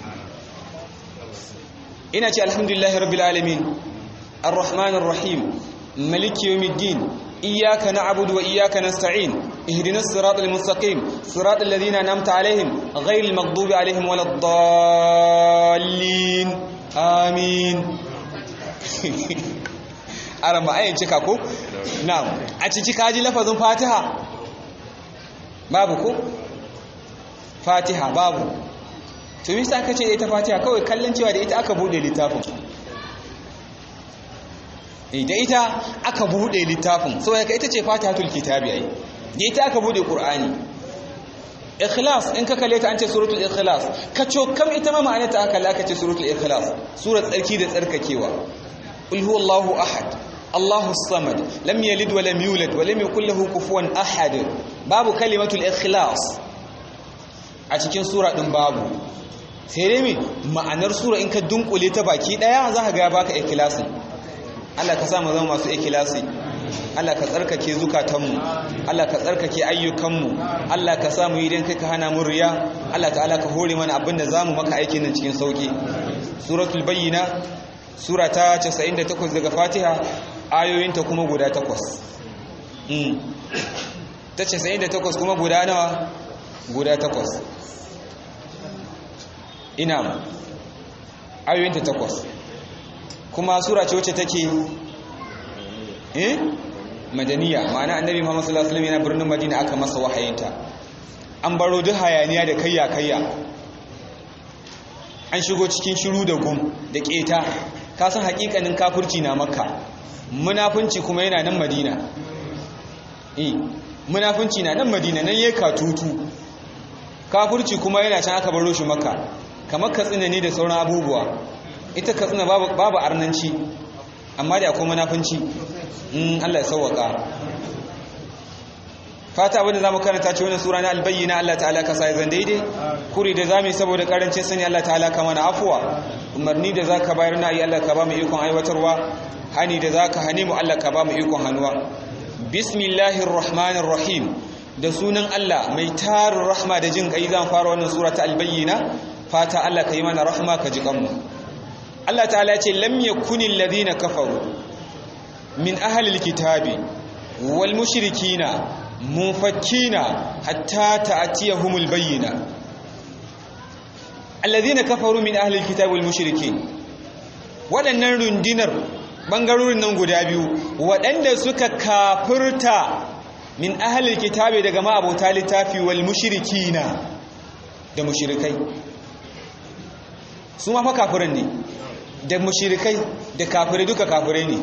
ina ce alhamdulillahi rabbil alamin arrahmanir rahim maliki yawmiddin إياك نعبد وإياك نستعين اهدنا الصراط المستقيم صراط الذين أنعمت عليهم غير المغضوب عليهم ولا الضالين آمين أرى ما أين تكاكو نعم أتشي كاجي لفظ فاتحة بابكو فاتحة بابو to yi sa kace ita fatiha kawai kallon cewa da ita aka bude littafin da ita aka bude littafin saboda ka ita ce fatihatul kitabi ai da ita aka bude qur'ani ikhlas in ka kalle ta an ce suratul ikhlas ka kam ita ma ma'anarta aka aka ce suratul ikhlas surat tsarki da tsarkakewa qul huwallahu ahad Allahu samad lam yalid wa lam yulad wa lam yakul lahu kufuwan ahad babu kalimatul ikhlas a cikin sura din babu sai dai me ma'anar sura in ka dunkule ta baki daya za ka ga baka ikhlasin Allah ka sa mu zama masu ikhlasi Allah ka tsarkake zukatanmu Allah ka tsarkake ayyukanmu Allah ka sa mu yi dan kai ka hana mu riya Allah ta'ala ka hore mana abinda zamu maka aikin nan cikin sauki suratul bayyina sura ta 98 daga Fatiha ayoyinta kuma guda 8 mm ta 98 kuma guda nawa guda 8 ina ayoyinta 8 kuma sura ce wacce take eh madaniya ma'ana annabi Muhammad sallallahu alaihi wasallam yana birnin Madina aka masa wahayinta an baro duk hayaniya da kayya kayya an shigo cikin shiru da gum da keta ka san hakikanin kafirci na makka munafunci kuma yana nan madina eh munafunci na nan madina nan yayi katutu kafirci kuma yana can aka baro shi makka kamar katsina ne da sauran abubuwa ita katsina babu babu arnanci amma da akwai munafunci in Allah ya sauwaka fata abinda zamu karanta ce wannan sura na albayyina Allah ta'ala ka sai zan daidai kuri da zamu saboda karancin sani Allah ta'ala ka mana afwa umarni da zaka bayar na yi Allah ka ba mu ikon aiwatarwa hani da zaka hane mu Allah ka ba mu ikon hanuwa bismillahir rahmanir rahim da sunan Allah mai tarin rahma da jin kai zan fara wannan sura ta albayyina fata Allah ka yi mana rahma ka ji kanmu Allah ta'ala ya ce lam yakunil ladina kafaru min ahlil kitabi wal mushrikina munfakkina hatta ta'tiyahumul bayyina alladhina kafaru min ahlil kitabi wal mushrikin waɗannan rundinar bangarorin nan guda biyu waɗanda suka kafirta min ahlil kitabi daga ma'abota littafi wal mushrikina da mushrikai su ma fa kafirin ne da mushrikai da kafirai duka kafirai ne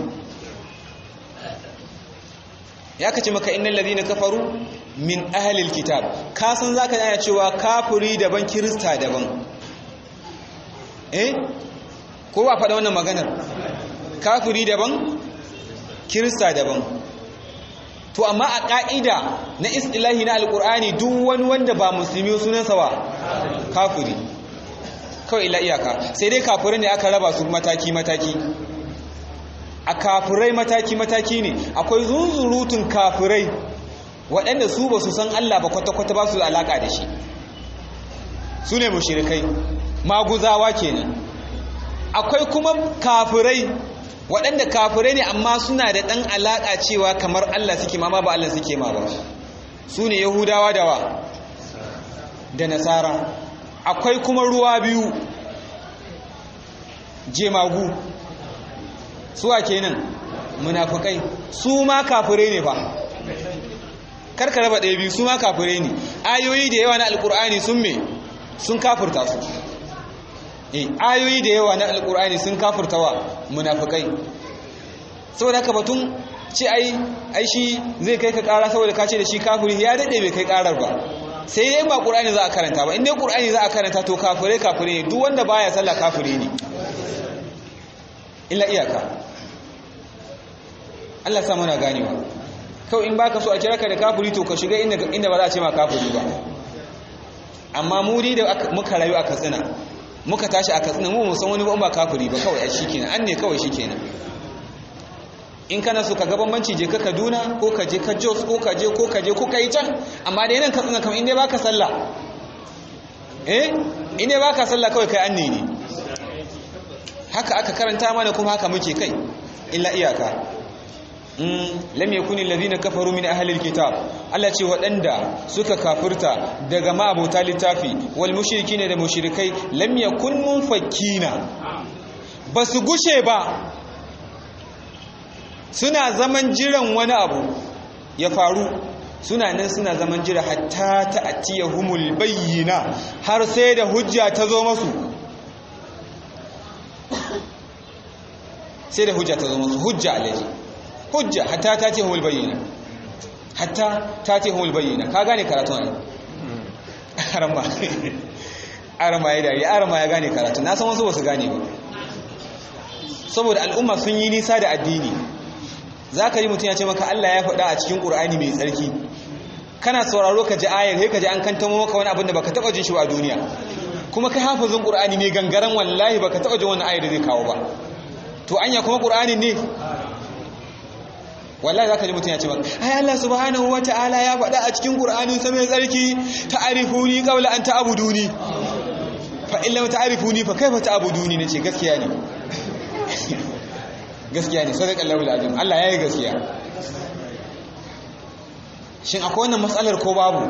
ya kace maka innal ladina kafaru min ahlil kitab ka san zaka yana cewa kafiri daban kirista daban eh ko ba faɗa wannan maganar kafiri daban kirista daban to amma a ƙa'ida na istilahi na alƙur'ani duk wani wanda ba musulmi sunansa wa kafiri kawai ila iyaka sai dai kafirai ne aka raba su mataki-mataki a kafirai mataki-mataki ne akwai zunzurutun kafirai waɗanda su ba su san Allah ba kwata-kwata ba su alaƙa da shi su ne mushirikai maguzawa kenan akwai kuma kafirai waɗanda kafirai ne amma suna da ɗan alaƙa cewa kamar Allah suke ma ba Allah suke ma ba su ne yahudawa da wa da nasara akwai kuma ruwa biyu jemagu suwa kenan munafukai su ma kafirai ne ba karka raba ɗaya biyu su ma kafirai ne ayoyi da yawa na alkur'ani sun me sun kafirta su eh ayoyi da yawa na alkur'ani sun kafirta wa munafukai saboda haka batun ce ai ai shi zai kai ka ƙara saboda ka ce da shi kafiri ya daɗe bai kai ƙarar ba sai dai ba ƙur'ani za a karanta ba in dai ƙur'ani za a karanta to kafirai kafirai ne duk wanda baya sallah kafiri ne illa iyaka Allah sa muna ganewa kawai in baka so a kira ka da kafiri to ka shiga inda ba za a ce ma kafiri ba amma mu da muka rayu a katsina muka tashi a katsina mu musan wani ba kafiri ba kawai shi kenan an ne kawai shi kenan in kana so ka ga bambanci je ka Kaduna ko ka je ka Jos ko ka je ko ka je ko ka yi can amma da yanan katsina kamar inda baka sallah eh inda baka sallah kawai kai anne ne haka aka karanta mana kuma haka muke kai illa iyaka lam yakuni alladhina kafaru min ahli alkitab Allah ce waɗanda suka kafirta daga ma'abota littafi wal mushrikin da mushrikai lam yakun munfakkina basu gushe ba suna zaman jiran wani abu ya faru suna nan suna zaman jira hatta ta'tiyahumul bayyina har sai da hujja ta zo masu sai da hujja ta zo musu hujja alaji hujja hatta ta ce humul bayyana hatta ta ce humul bayyana ka gane karatun ai arama arama ya dariya arama ya gane karatu na san wasu ba su gane ba saboda al'umma sun yi nisa da addini za ka ji mutum ya ce maka Allah ya faɗa a cikin ƙur'ani mai tsarki kana sauraro ka ji ayar sai ka ji an kantamo maka wani abin da baka taɓa jin shi a duniya kuma kai hafizin ƙur'ani ne gangaren wallahi baka taɓa jin wani ayar da zai kawo ba to anya kuma ƙur'ani ne wallahi zaka ji mutum ya ce maka ai Allah subhanahu wataala ya faɗa a cikin ƙur'anin sa mai tsarki ta'rifuni qabla an ta'buduni fa in lam ta'rifuni fa kaifa ta'buduni nace gaskiya ne gaskiya ne sadaka Allahu alazim Allah yayi gaskiya shin akwai wannan matsalar ko babu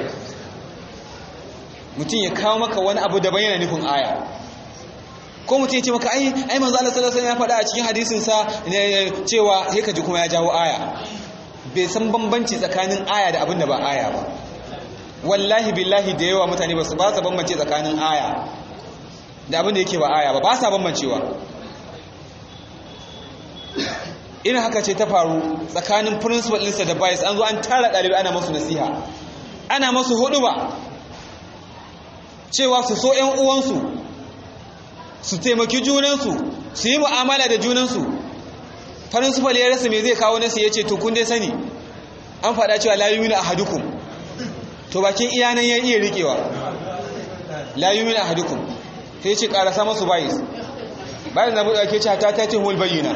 mutum ya kawo maka wani abu da bayyana nufin aya ko mutum ya ce maka ai ai manzo Allah sallallahu alaihi wasallam ya faɗa a cikin hadisin sa cewa sai ka ji kuma ya jawo aya bai san bambanci tsakanin aya da abin da ba aya ba wallahi billahi da yawa mutane ba su ba su bambance tsakanin aya da abin da yake ba aya ba ba sa bambancewa irin haka ce ta faru tsakanin principal ɗinsa da bias an zo an tara ɗalibai ana masu nasiha ana masu hudu ba cewa su so ‘yan uwansu su taimaki junansu su yi mu'amala da junansu principal ya rasa mai zai kawo nasu ya ce to kun dai sani an faɗa cewa layu na ahadukum to bakin iyanan ya iya riƙewa layu na ahadukum sai ce ƙarasa masu bias bayan na buɗe ake ce ta ta ce hul bayyana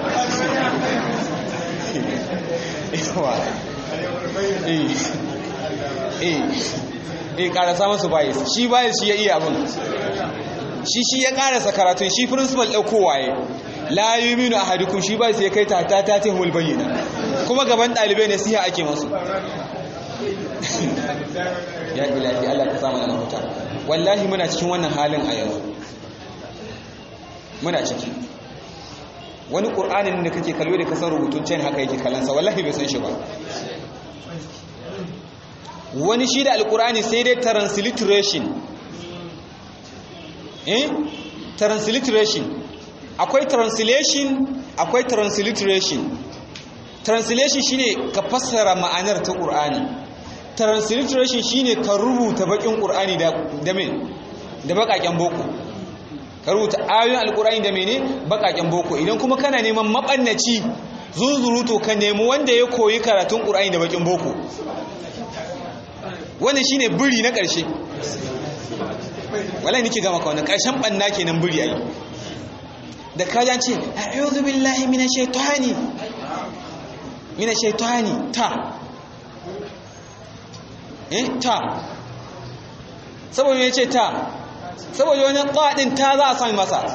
yawa eh eh eh karasa masu bayis shi bayis shi ya iya abin shi shi ya karasa karatun shi principal ɗaukowa ya la yuminu ahadukum shi bayis ya kai ta ta ta ce hul bayyana kuma gaban ɗalibai nasiha ake masu ya ilahi Allah ka samu na mafuta wallahi muna cikin wannan halin a yanzu muna ciki wani ƙur'anin da kake kallo da kasar rubutun can haka yake kalansa wallahi bai san shi ba wani shi da alƙur'ani sai dai transliteration eh transliteration akwai translation akwai transliteration translation shine ka fassara ma'anar ta ƙur'ani transliteration shine ka rubuta bakin ƙur'ani da da me da bakaken boko ka rubuta ayoyin alkurani da mene bakaken boko idan kuma kana neman mabannaci zunzuruto ka nemi wanda ya koyi karatun qur'ani da bakin boko wannan shine buri na ƙarshe wallahi nake gama ka wannan ƙarshen banna kenan buri ai da ka ce a'udhu billahi minash shaitani minash shaitani ta eh ta saboda ya ce ta saboda wani ƙwaɗin ta za a sami masa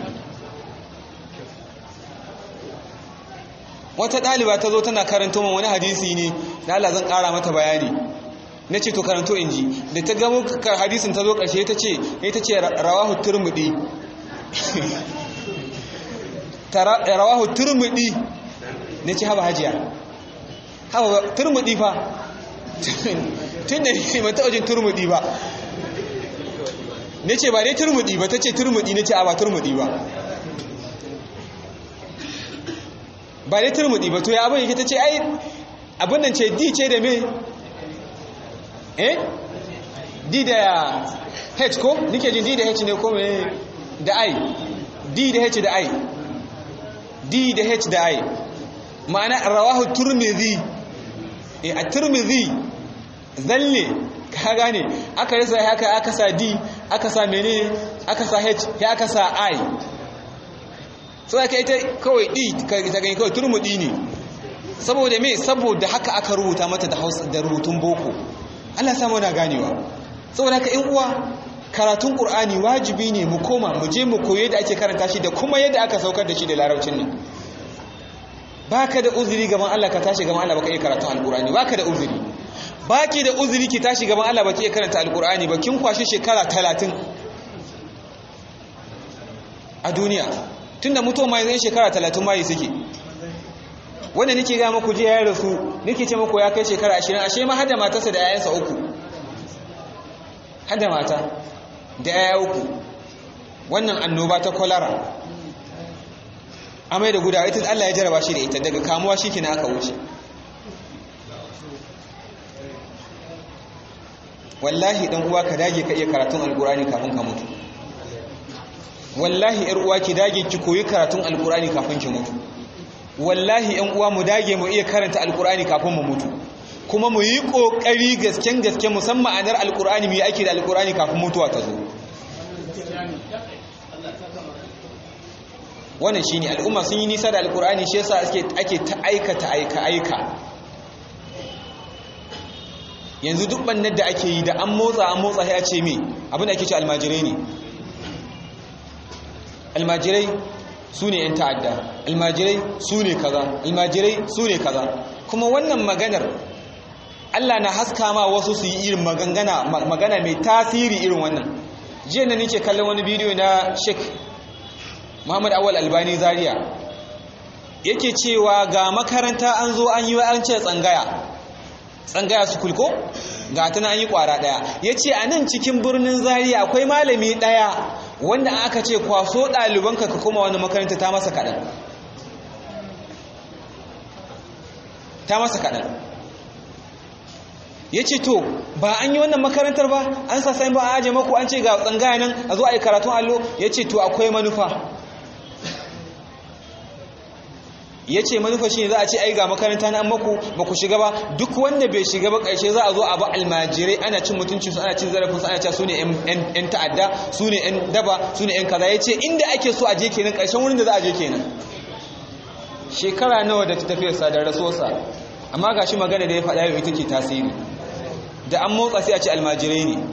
wata ɗaliba ta zo tana karanto man wani hadisi ne da Allah zan ƙara mata bayani na ce to karanto in ji da ta gamo hadisin ta zo ƙarshe ta ce ita ce rawahu turmudi rawahu turmudi na ce haba hajiya haba turmudi fa tun da ne mata wajen turmudi ba ne ce ba dai turmudi ba ta ce turmudi ne ce a ba turmudi ba ba dai turmudi ba to ya abin yake ta ce ai abin nan ce d ce da me eh d da h ko nike jin d da h ne ko me da i d da h da i d da h da i ma'ana rawahu turmidi eh a turmidi zalle ka gane aka rasa haka aka sa d aka sa menene aka sa h ya aka sa i so aka ita kawai d ta gani kawai turmudi ne saboda me saboda haka aka rubuta mata da hausa da rubutun boko Allah samu na ganewa saboda haka in uwa karatun qur'ani wajibi ne mu koma mu je mu koyi da ake karanta shi da kuma yadda aka saukar da shi da larabcin nan baka da uzuri gaban Allah ka tashi gaban Allah baka iya karatun alqur'ani baka da uzuri baki da uzuri ki tashi gaban Allah baki iya karanta alqur'ani ba kin kwashi shekara 30 a duniya tunda mutum mai zai shekara 30 mai suke wanda nake ga muku je ya rasu nake ce muku ya kai shekara 20 ashe ma hada matarsa da yayansa uku hada mata da yaya uku wannan annoba ta kwalara amai da gudawa ita Allah ya jaraba shi da ita daga kamuwa shi kina aka wuce wallahi dan uwa ka dage ka iya karatun alkurani kafin ka mutu wallahi yar uwa ki dage ki koyi karatun alkurani kafin ki mutu wallahi yan uwa mu dage mu iya karanta alkurani kafin mu mutu kuma mu yi kokari gasken gaske musamman ma'anar alkurani mu yi aiki da alkurani kafin mutuwa ta zo wannan shine al'umma sun yi nisa da alkurani shi yasa ake ake ta aikata aika aika yanzu duk bannar da ake yi da an motsa an motsa ya ce me abin da ake ce almajirai ne almajirai su ne 'yan ta'adda almajirai su ne kaza almajirai su ne kaza kuma wannan maganar Allah na haska ma wasu su yi irin magana magana mai tasiri irin wannan jiya na nake kallon wani bidiyo na Sheikh Muhammad Awal Albani Zaria yake cewa ga makaranta an zo an yi an ce tsangaya tsangaya su kulko ga tana an yi kwara daya yace a nan cikin birnin Zaria akwai malami daya wanda aka ce kwaso ɗalibanka ka kuma wani makaranta ta masa kaɗan ta masa kaɗan ya ce to ba an yi wannan makarantar ba an sa sai ba a aje maku an ce ga tsangaya nan a zo a yi karatun allo ya ce to akwai manufa ya ce manufa shi ne za a ce ai ga makaranta na maku ba ku shiga ba duk wanda bai shiga ba ƙarshe za a zo a ba almajirai ana cin mutuncinsu ana cin zarafinsu ana cewa su ne 'yan ta'adda su ne 'yan daba su ne 'yan kaza ya ce inda ake so a je kenan ƙarshen wurin da za a je kenan shekara nawa da ta tafiya sadar rasuwarsa amma ga shi magana da ya faɗa yau ita ke tasiri da an motsa sai a ce almajirai ne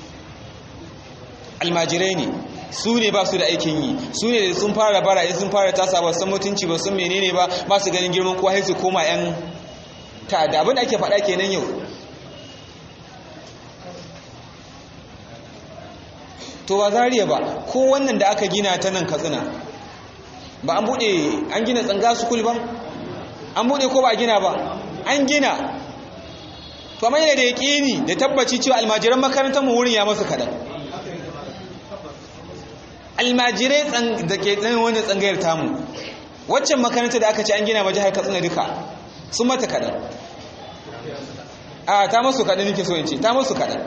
almajirai ne su ne ba su da aikin yi su ne da sun fara bara in sun fara tasa ba san mutunci ba sun menene ba ba su ganin girman kowa sai su koma yan ta'adda abin da ake faɗa kenan yau to ba zariya ba ko wannan da aka gina ta nan katsina ba an buɗe an gina tsanga sukul ba an buɗe ko ba gina ba an gina to amma yana da yaƙini da tabbaci cewa almajiran makarantar mu wurin ya masu kaɗan almajirai da ke tsanin wanda tsangayar tamu waccan makaranta da aka ce an gina ma jihar katsina duka sun mata kaɗan a ta masu kaɗan nake so in ce ta masu kaɗan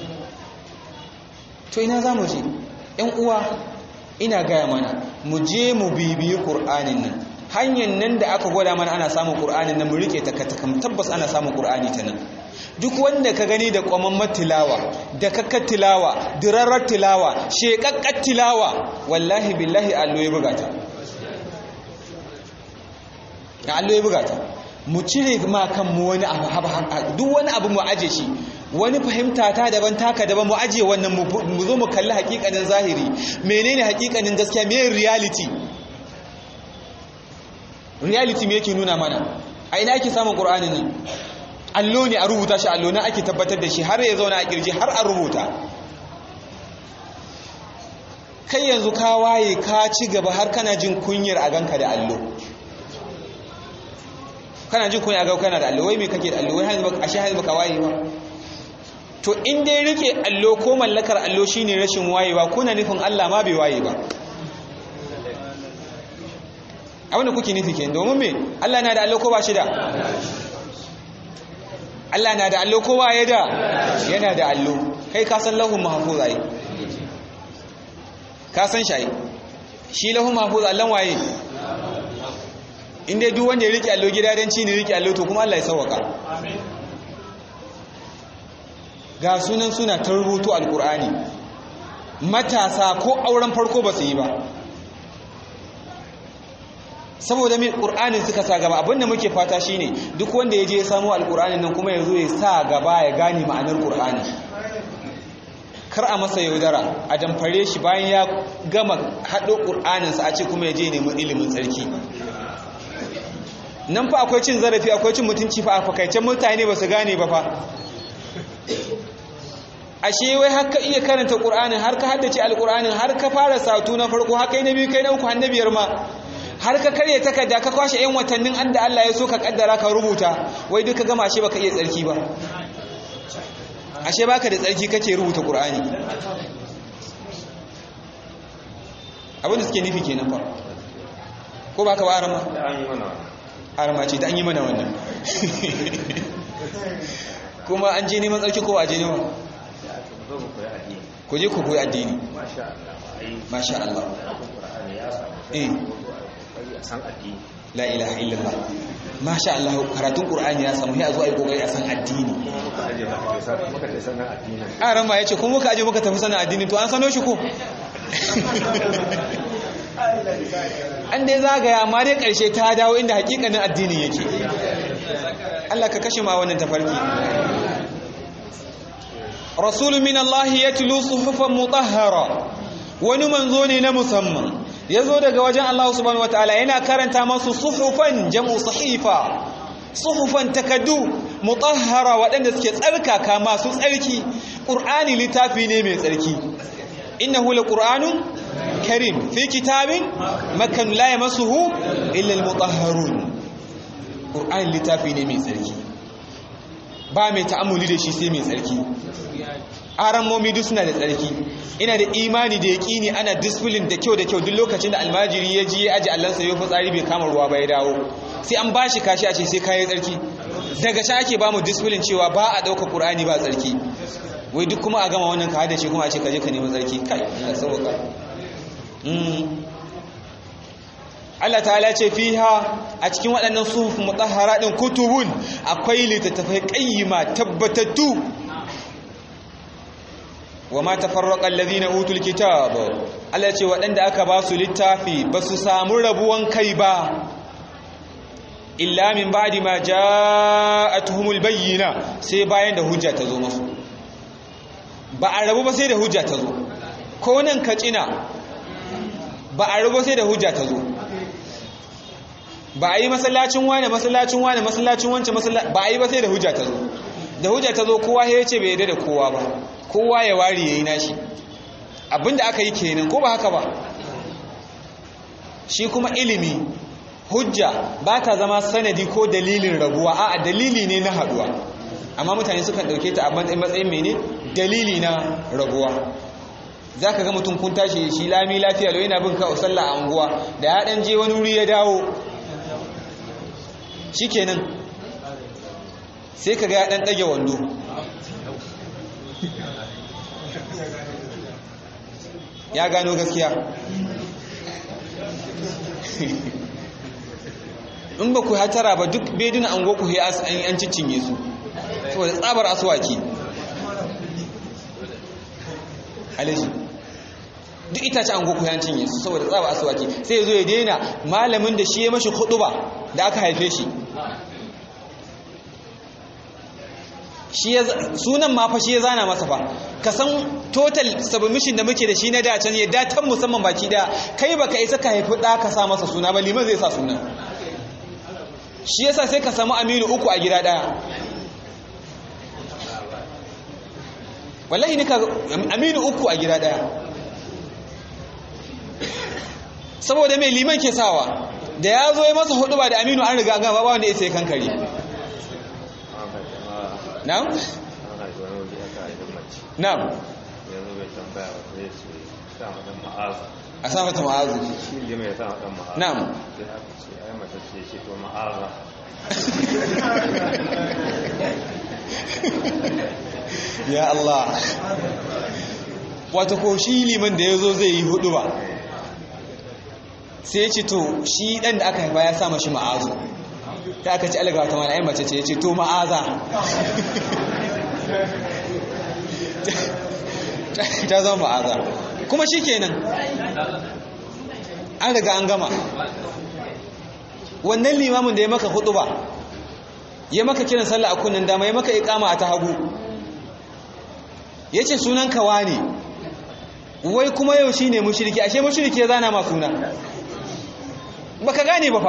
to ina za mu je ‘yan uwa ina gaya mana mu je mu bibiyi ƙur'anin nan hanyar nan da aka gwada mana ana samun ƙur'anin nan mu rike ta katakam tabbas ana samun ƙur'ani ta nan duk wanda ka gani da kwamamman tilawa da kakkar tilawa dirarar tilawa shekakkar tilawa wallahi billahi allo ya buga ta allo ya buga ta mu cire ma kanmu wani abu duk wani abu mu aje shi wani fahimta ta daban taka daban mu aje wannan mu zo mu kalli hakikanin zahiri menene hakikanin gaskiya me reality reality me yake nuna mana a ina ake samun qur'anin nan allo ne a rubuta shi allo na ake tabbatar da shi har ya zauna a kirji har a rubuta kai yanzu ka waye ka ci gaba har kana jin kunyar a ganka da allo kana jin kunyar a ganka kana da allo wai me kake da allo wai hanzu baka ashe hanzu baka waye ba to in dai rike allo ko mallakar allo shine rashin wayewa kuna nufin Allah ma bai waye ba abinda kuke nufi kenan domin me Allah na da allo ko ba shi da Allah na da allo kowa ya da yana da allo kai ka san lahun mahfuz ai ka san shi shi lahun mahfuz Allah waye inda duk wanda ya rike allo gidadanci ne rike allo to kuma Allah ya sauwaka ga sunan suna ta rubutu alkur'ani matasa ko auren farko ba su yi ba saboda mai ƙur'anin suka sa gaba abinda muke fata shine duk wanda ya je ya samu alƙur'anin nan kuma ya zo ya sa gaba ya gane ma'anar ƙur'ani kar a masa yaudara a damfare shi bayan ya gama haɗo ƙur'aninsa a ce kuma ya je nemi ilimin tsarki nan fa akwai cin zarafi akwai cin mutunci fa a fakaicen mutane ba su gane ba fa ashe wai har ka iya karanta ƙur'anin har ka haddace alƙur'anin har ka fara satu na farko har kai na biyu kai na uku har na biyar ma har ka karya takarda ka kwashe 'yan watannin an da Allah ya so ka kaddara ka rubuta wai duka gama ashe baka iya tsarki ba ashe baka da tsarki kake rubuta Qur'ani abin da suke nufi kenan fa ko ba ka ba arama da an yi mana wannan arama ce da an yi mana wannan kuma an je neman tsarki ko a je neman zo mu koyi addini ku je ku koyi addini masha Allah ai masha Allah Qur'ani ya samu eh kokari a san addini la ilaha illallah masha Allah karatun qur'ani ya samu sai a zo a yi kokari a san addini muka aje muka ce san muka ce sanan addini aran ma yace kun muka aje muka tafi sanin addini to an sano shi ko an dai zagaya amma dai karshe ta dawo inda hakikanin addinin yake Allah ka kashe ma wannan tafarki rasulun min Allah yatlu suhufan mutahhara wani manzo ne na musamman yazo daga wajen Allah subhanahu wataala yana karanta masu suhufan jam'u sahifa suhufan takaddu mutahhara waɗanda suke tsarkaka masu tsarki qur'ani littafi ne mai tsarki innahu laqur'anun karim fi kitabin makan la yamassuhu illa almutahharun qur'ani littafi ne mai tsarki ba mai ta'amuli da shi sai mai tsarki aran momi duk suna da tsarki ina da imani da yaƙini ana discipline da kyau da kyau duk lokacin da almajiri ya ji ya aji allansa ya fitsari bai kama ruwa ba ya dawo sai an bashi kashi a ce sai kayi tsarki daga sha ake ba mu discipline cewa ba a ɗauka ƙur'ani ba tsarki wai duk kuma a gama wannan ka hada ce kuma a ce ka je ka nemi tsarki kai Allah sauka Allah ta'ala ce fiha a cikin waɗannan suhuf mutahhara din kutubun akwai littattafai qayyima tabbatattu wa ma tafarraqa alladhina utul kitab Allah ce waɗanda aka ba su littafi ba su samu rabuwan kai ba illa min ba'di ma ja'atuhumul bayyina sai bayan da hujja ta zo musu ba a rabu ba sai da hujja ta zo ko nan kacina ba a rabu sai da hujja ta zo ba a yi masallacin wane masallacin wane masallacin wance ba a yi ba sai da hujja ta zo da hujja ta zo kowa ya ce bai yarda da kowa ba kowa ya wari ya yi nashi abinda aka yi kenan ko ba haka ba shi kuma ilimi hujja ba ta zama sanadi ko dalilin rabuwa a dalili ne na haduwa amma mutane sukan dauke ta a matsayin mene dalili na rabuwa za ka ga mutum kun tashi shi lami lafiya lau yana bin ka sallah a unguwa da ya dan je wani wuri ya dawo shi kenan sai ka ga ya dan ɗage wando ya gano gaskiya in ba ku hatara ba duk beduna an goku ya an cicinye su saboda tsabar aswaki alaji duk itace an goku ya cinye su saboda tsabar aswaki sai ya zo ya daina malamin da shi ya mashi ba da aka haife shi sunan ma fa shi ya zana masa fa ka san total submission da muke da shi na dacen ya datan musamman baki da kai baka isa ka haifi da ka sa masa suna ba liman zai sa suna shi yasa sai ka samu aminu uku a gida daya wallahi nika aminu uku a gida daya saboda mai liman ke sawa da ya zo ya masa hudu ba da aminu an riga gaba ba wanda ya sai kankare na'am na'am yanzu bai tambaya ba sai su sa mata ma'azu a sa mata ma'azu shi ne mai sa mata ma'azu na'am sai aka ce ai mata ce shi to ma'aza ya Allah wata ko shi liman da ya zo zai yi hudu ba sai ya ce to shi dan da aka haifa ya sa mashi ma'azu ta aka ci alagawa ta mana mace ce ya ce to ma'aza ta zama ma'aza kuma shi kenan an riga an gama wannan limamin da ya maka hudu ba ya maka kiran sallah a kunnan dama ya maka ikama a ta hagu ya ce sunan kawa ne wai kuma yau shi ne mushiriki ashe mushiriki ya zana ma suna ba ka gane ba fa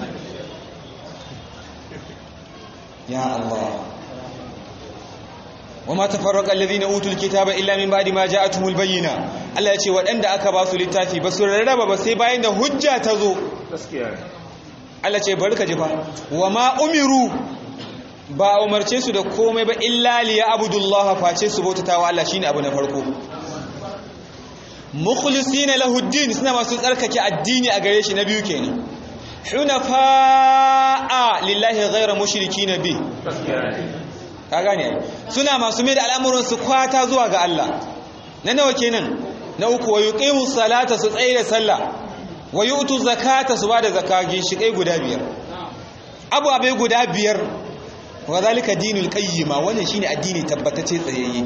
ya Allah wa ma tafarraqa alladhina utul kitaba illa min ba'di ma ja'atuhumul bayyina Allah ya ce waɗanda aka ba su littafi ba su rarraba ba sai bayan da hujja ta zo gaskiya ne Allah ce barka ji fa wa ma umiru ba umarce su da komai ba illa liya abudullaha face su bautatawa Allah shine abu na farko mukhlisina lahu din suna masu tsarkake addini a gare shi na biyu kenan hunafa'a lillahi ghayra mushrikina bi ka gane suna masu mai da al'amuran su kwata zuwa ga Allah na nawa kenan na uku wa yuqimu salata su tsaye da sallah wa yu'tu zakata su bada zakka ginshikai guda biyar abu abai guda biyar wa zalika dinul qayyima wannan shine addini tabbatacce tsayayye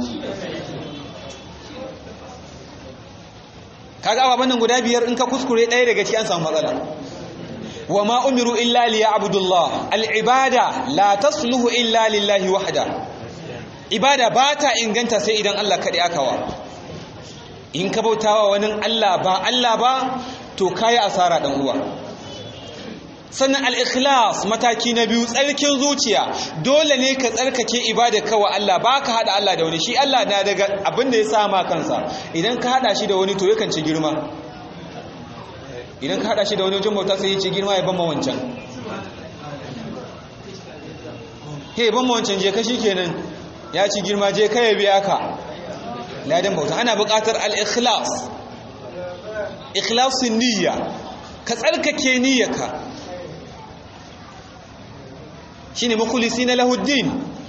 kaga ababan nan guda biyar in ka kuskure ɗaya daga ciki an samu matsala wa ma umiru illa liya'budullah al-ibada la tasluhu illa lillahi wahda ibada ba ta inganta sai idan Allah kaɗai aka wa in ka bautawa wani Allah ba Allah ba to kayi asara dan uwa sannan al-ikhlas mataki na biyu tsarkin zuciya dole ne ka tsarkake ibada kawa Allah ba ka hada Allah da wani shi Allah na daga abin da ya sama kansa idan ka hada shi da wani to yakan ci girma idan ka hada shi da wani wajen bauta sai ya ci girma ya bamma wancan he bamma wancan je ka kenan ya ci girma je ka ya biya ka ladan bauta ana buƙatar al-ikhlas ikhlasin niyya ka tsarkake niyyarka shine mukhlisina lahuddin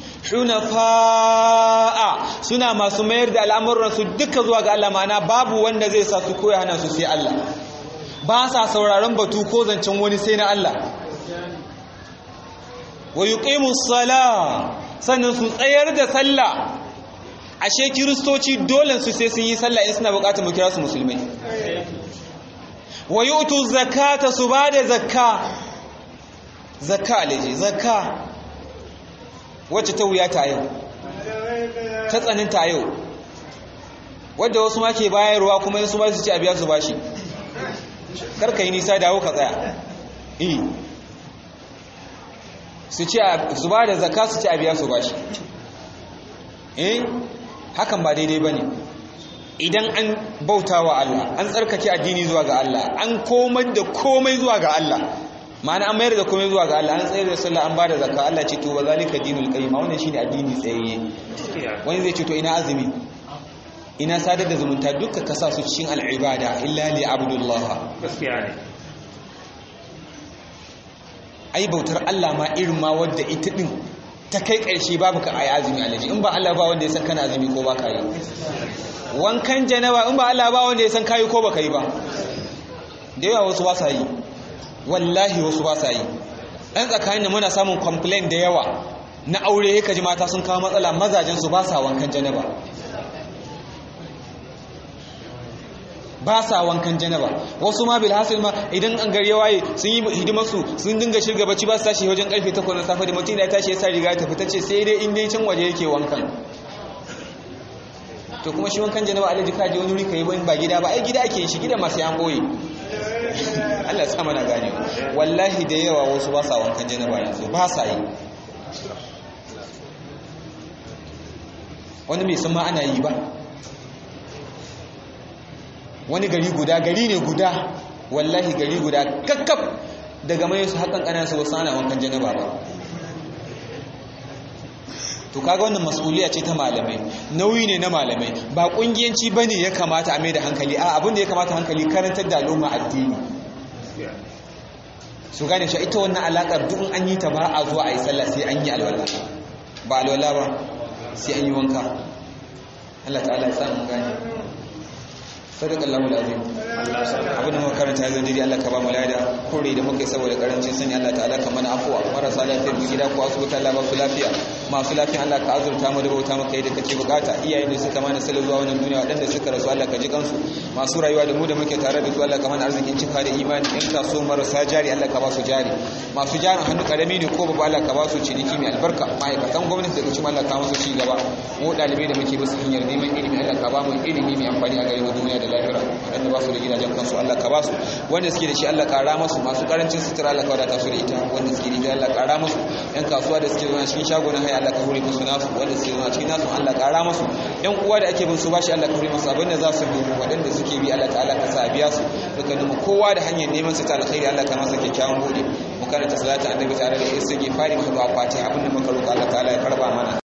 hunafa'a suna masu mayar da al'amuran su duka zuwa ga Allah ma'ana babu wanda zai sa su koya hana su sai Allah ba sa sauraron batu ko zancen wani sai na Allah wa yuqimus sala sannan su tsayar da sallah ashe kiristoci dole su sai sun yi sallah in suna bukatar mu kira su musulmai wa yu'tu zakata su bada zakka zakka alaji zakka wacce ta wuya ta yau ta tsaninta yau wadda wasu ma ke bayarwa kuma yin su ba su ci a biya su bashi karka yi nisa dawo ka tsaya eh su ci su ba da zakka su ci a biya su bashi eh hakan ba daidai ba ne idan an bauta wa Allah an tsarkake addini zuwa ga Allah an komar da komai zuwa ga Allah ma'ana an mayar da komai zuwa ga Allah an tsayar da sallah an bada zakka Allah ce to ba zalika dinul qayyim wannan shine addini tsayayye wani zai ce to ina azumi ina sadar da zumunta duka ka sa su cikin al'ibada illa li abdullah gaskiya ne ai bautar Allah ma irin ma wadda ita din ta kai ƙarshe babu ka ayi azumi alaji in ba Allah ba wanda ya san kana azumi ko ba ka yi wankan janaba in ba Allah ba wanda ya san kayi ko ba ka yi ba da yawa wasu ba sa yi wallahi wasu ba sa yi ɗan tsakanin muna samun complain da yawa na aure ya kaji mata sun kawo matsala mazajen su ba sa wankan janaba ba sa wankan janaba wasu ma bilhassil ma idan an gari waye sun yi hidimarsu sun dinga shirga bacci ba su tashi wajen karfe 8 na safe da mutum ya tashi ya sa riga ta fita ce sai dai in dai can waje yake wankan to kuma shi wankan janaba alaji kaji wani wuri kai ba gida ba ai gida ake shi gida masu yan boye Allah sa mana gane wallahi da yawa wasu ba sa wankan janaba yanzu ba sa yi wani mai san ma ana yi ba wani gari guda gari ne guda wallahi gari guda kakkaf daga mai su hakan kanan su wasu ana wankan janaba ba to kaga wannan mas'uliya ce ta malamai nauyi ne na malamai ba kungiyanci bane ya kamata a mai da hankali a abin da ya kamata hankali karantar da al'umma addini su gane shi ita wannan alakar duk an yi ta ba a zuwa a yi sallah sai an yi alwala ba alwala ba sai an yi wanka Allah ta'ala ya samu gane sadaka Allahu alazim abin da muka karanta yanzu dai Allah ka ba mu lada kore da muka yi saboda karancin sani Allah ta'ala ka mana afuwa marasa lafiyar mu gida ko asibiti Allah ba su lafiya masu lafiya Allah ka azurta mu da bauta maka yadda kake bukata iyayen da suka mana salo zuwa wannan duniya wadanda suka rasu Allah ka ji kansu masu rayuwa da mu da muke tare da su Allah ka mana arzikin cika da imani in ka so marasa jari Allah ka ba su jari masu jarin hannu karami ne ko babu Allah ka ba su ciniki mai albarka ma'aikatan gwamnati da kuma Allah ka musu ci gaba mu dalibai da muke basu hanyar neman ilimi Allah ka ba mu ilimi mai amfani a gare mu duniya da lahira wadanda ba su da gidajen kansu Allah ka ba su wanda suke da shi Allah kara musu masu karancin sutura Allah ka wadata su da ita wanda suke da Allah kara musu yan kasuwa da suke zuwa cikin shagunan haya Allah ka hure musu nasu wanda suke zuwa cikin nasu Allah kara musu yan uwa da ake bin su bashi Allah ka hure musu abinda za su dubu wadanda suke bi Allah ta'ala ka sa biya su dukkanin mu kowa da hanyar neman su ta alkhairi Allah ka masa kyakkyawan bude mu karanta salatu annabi tare da istighfari mu da fatiha abinda muka roƙa Allah ta'ala ya karba mana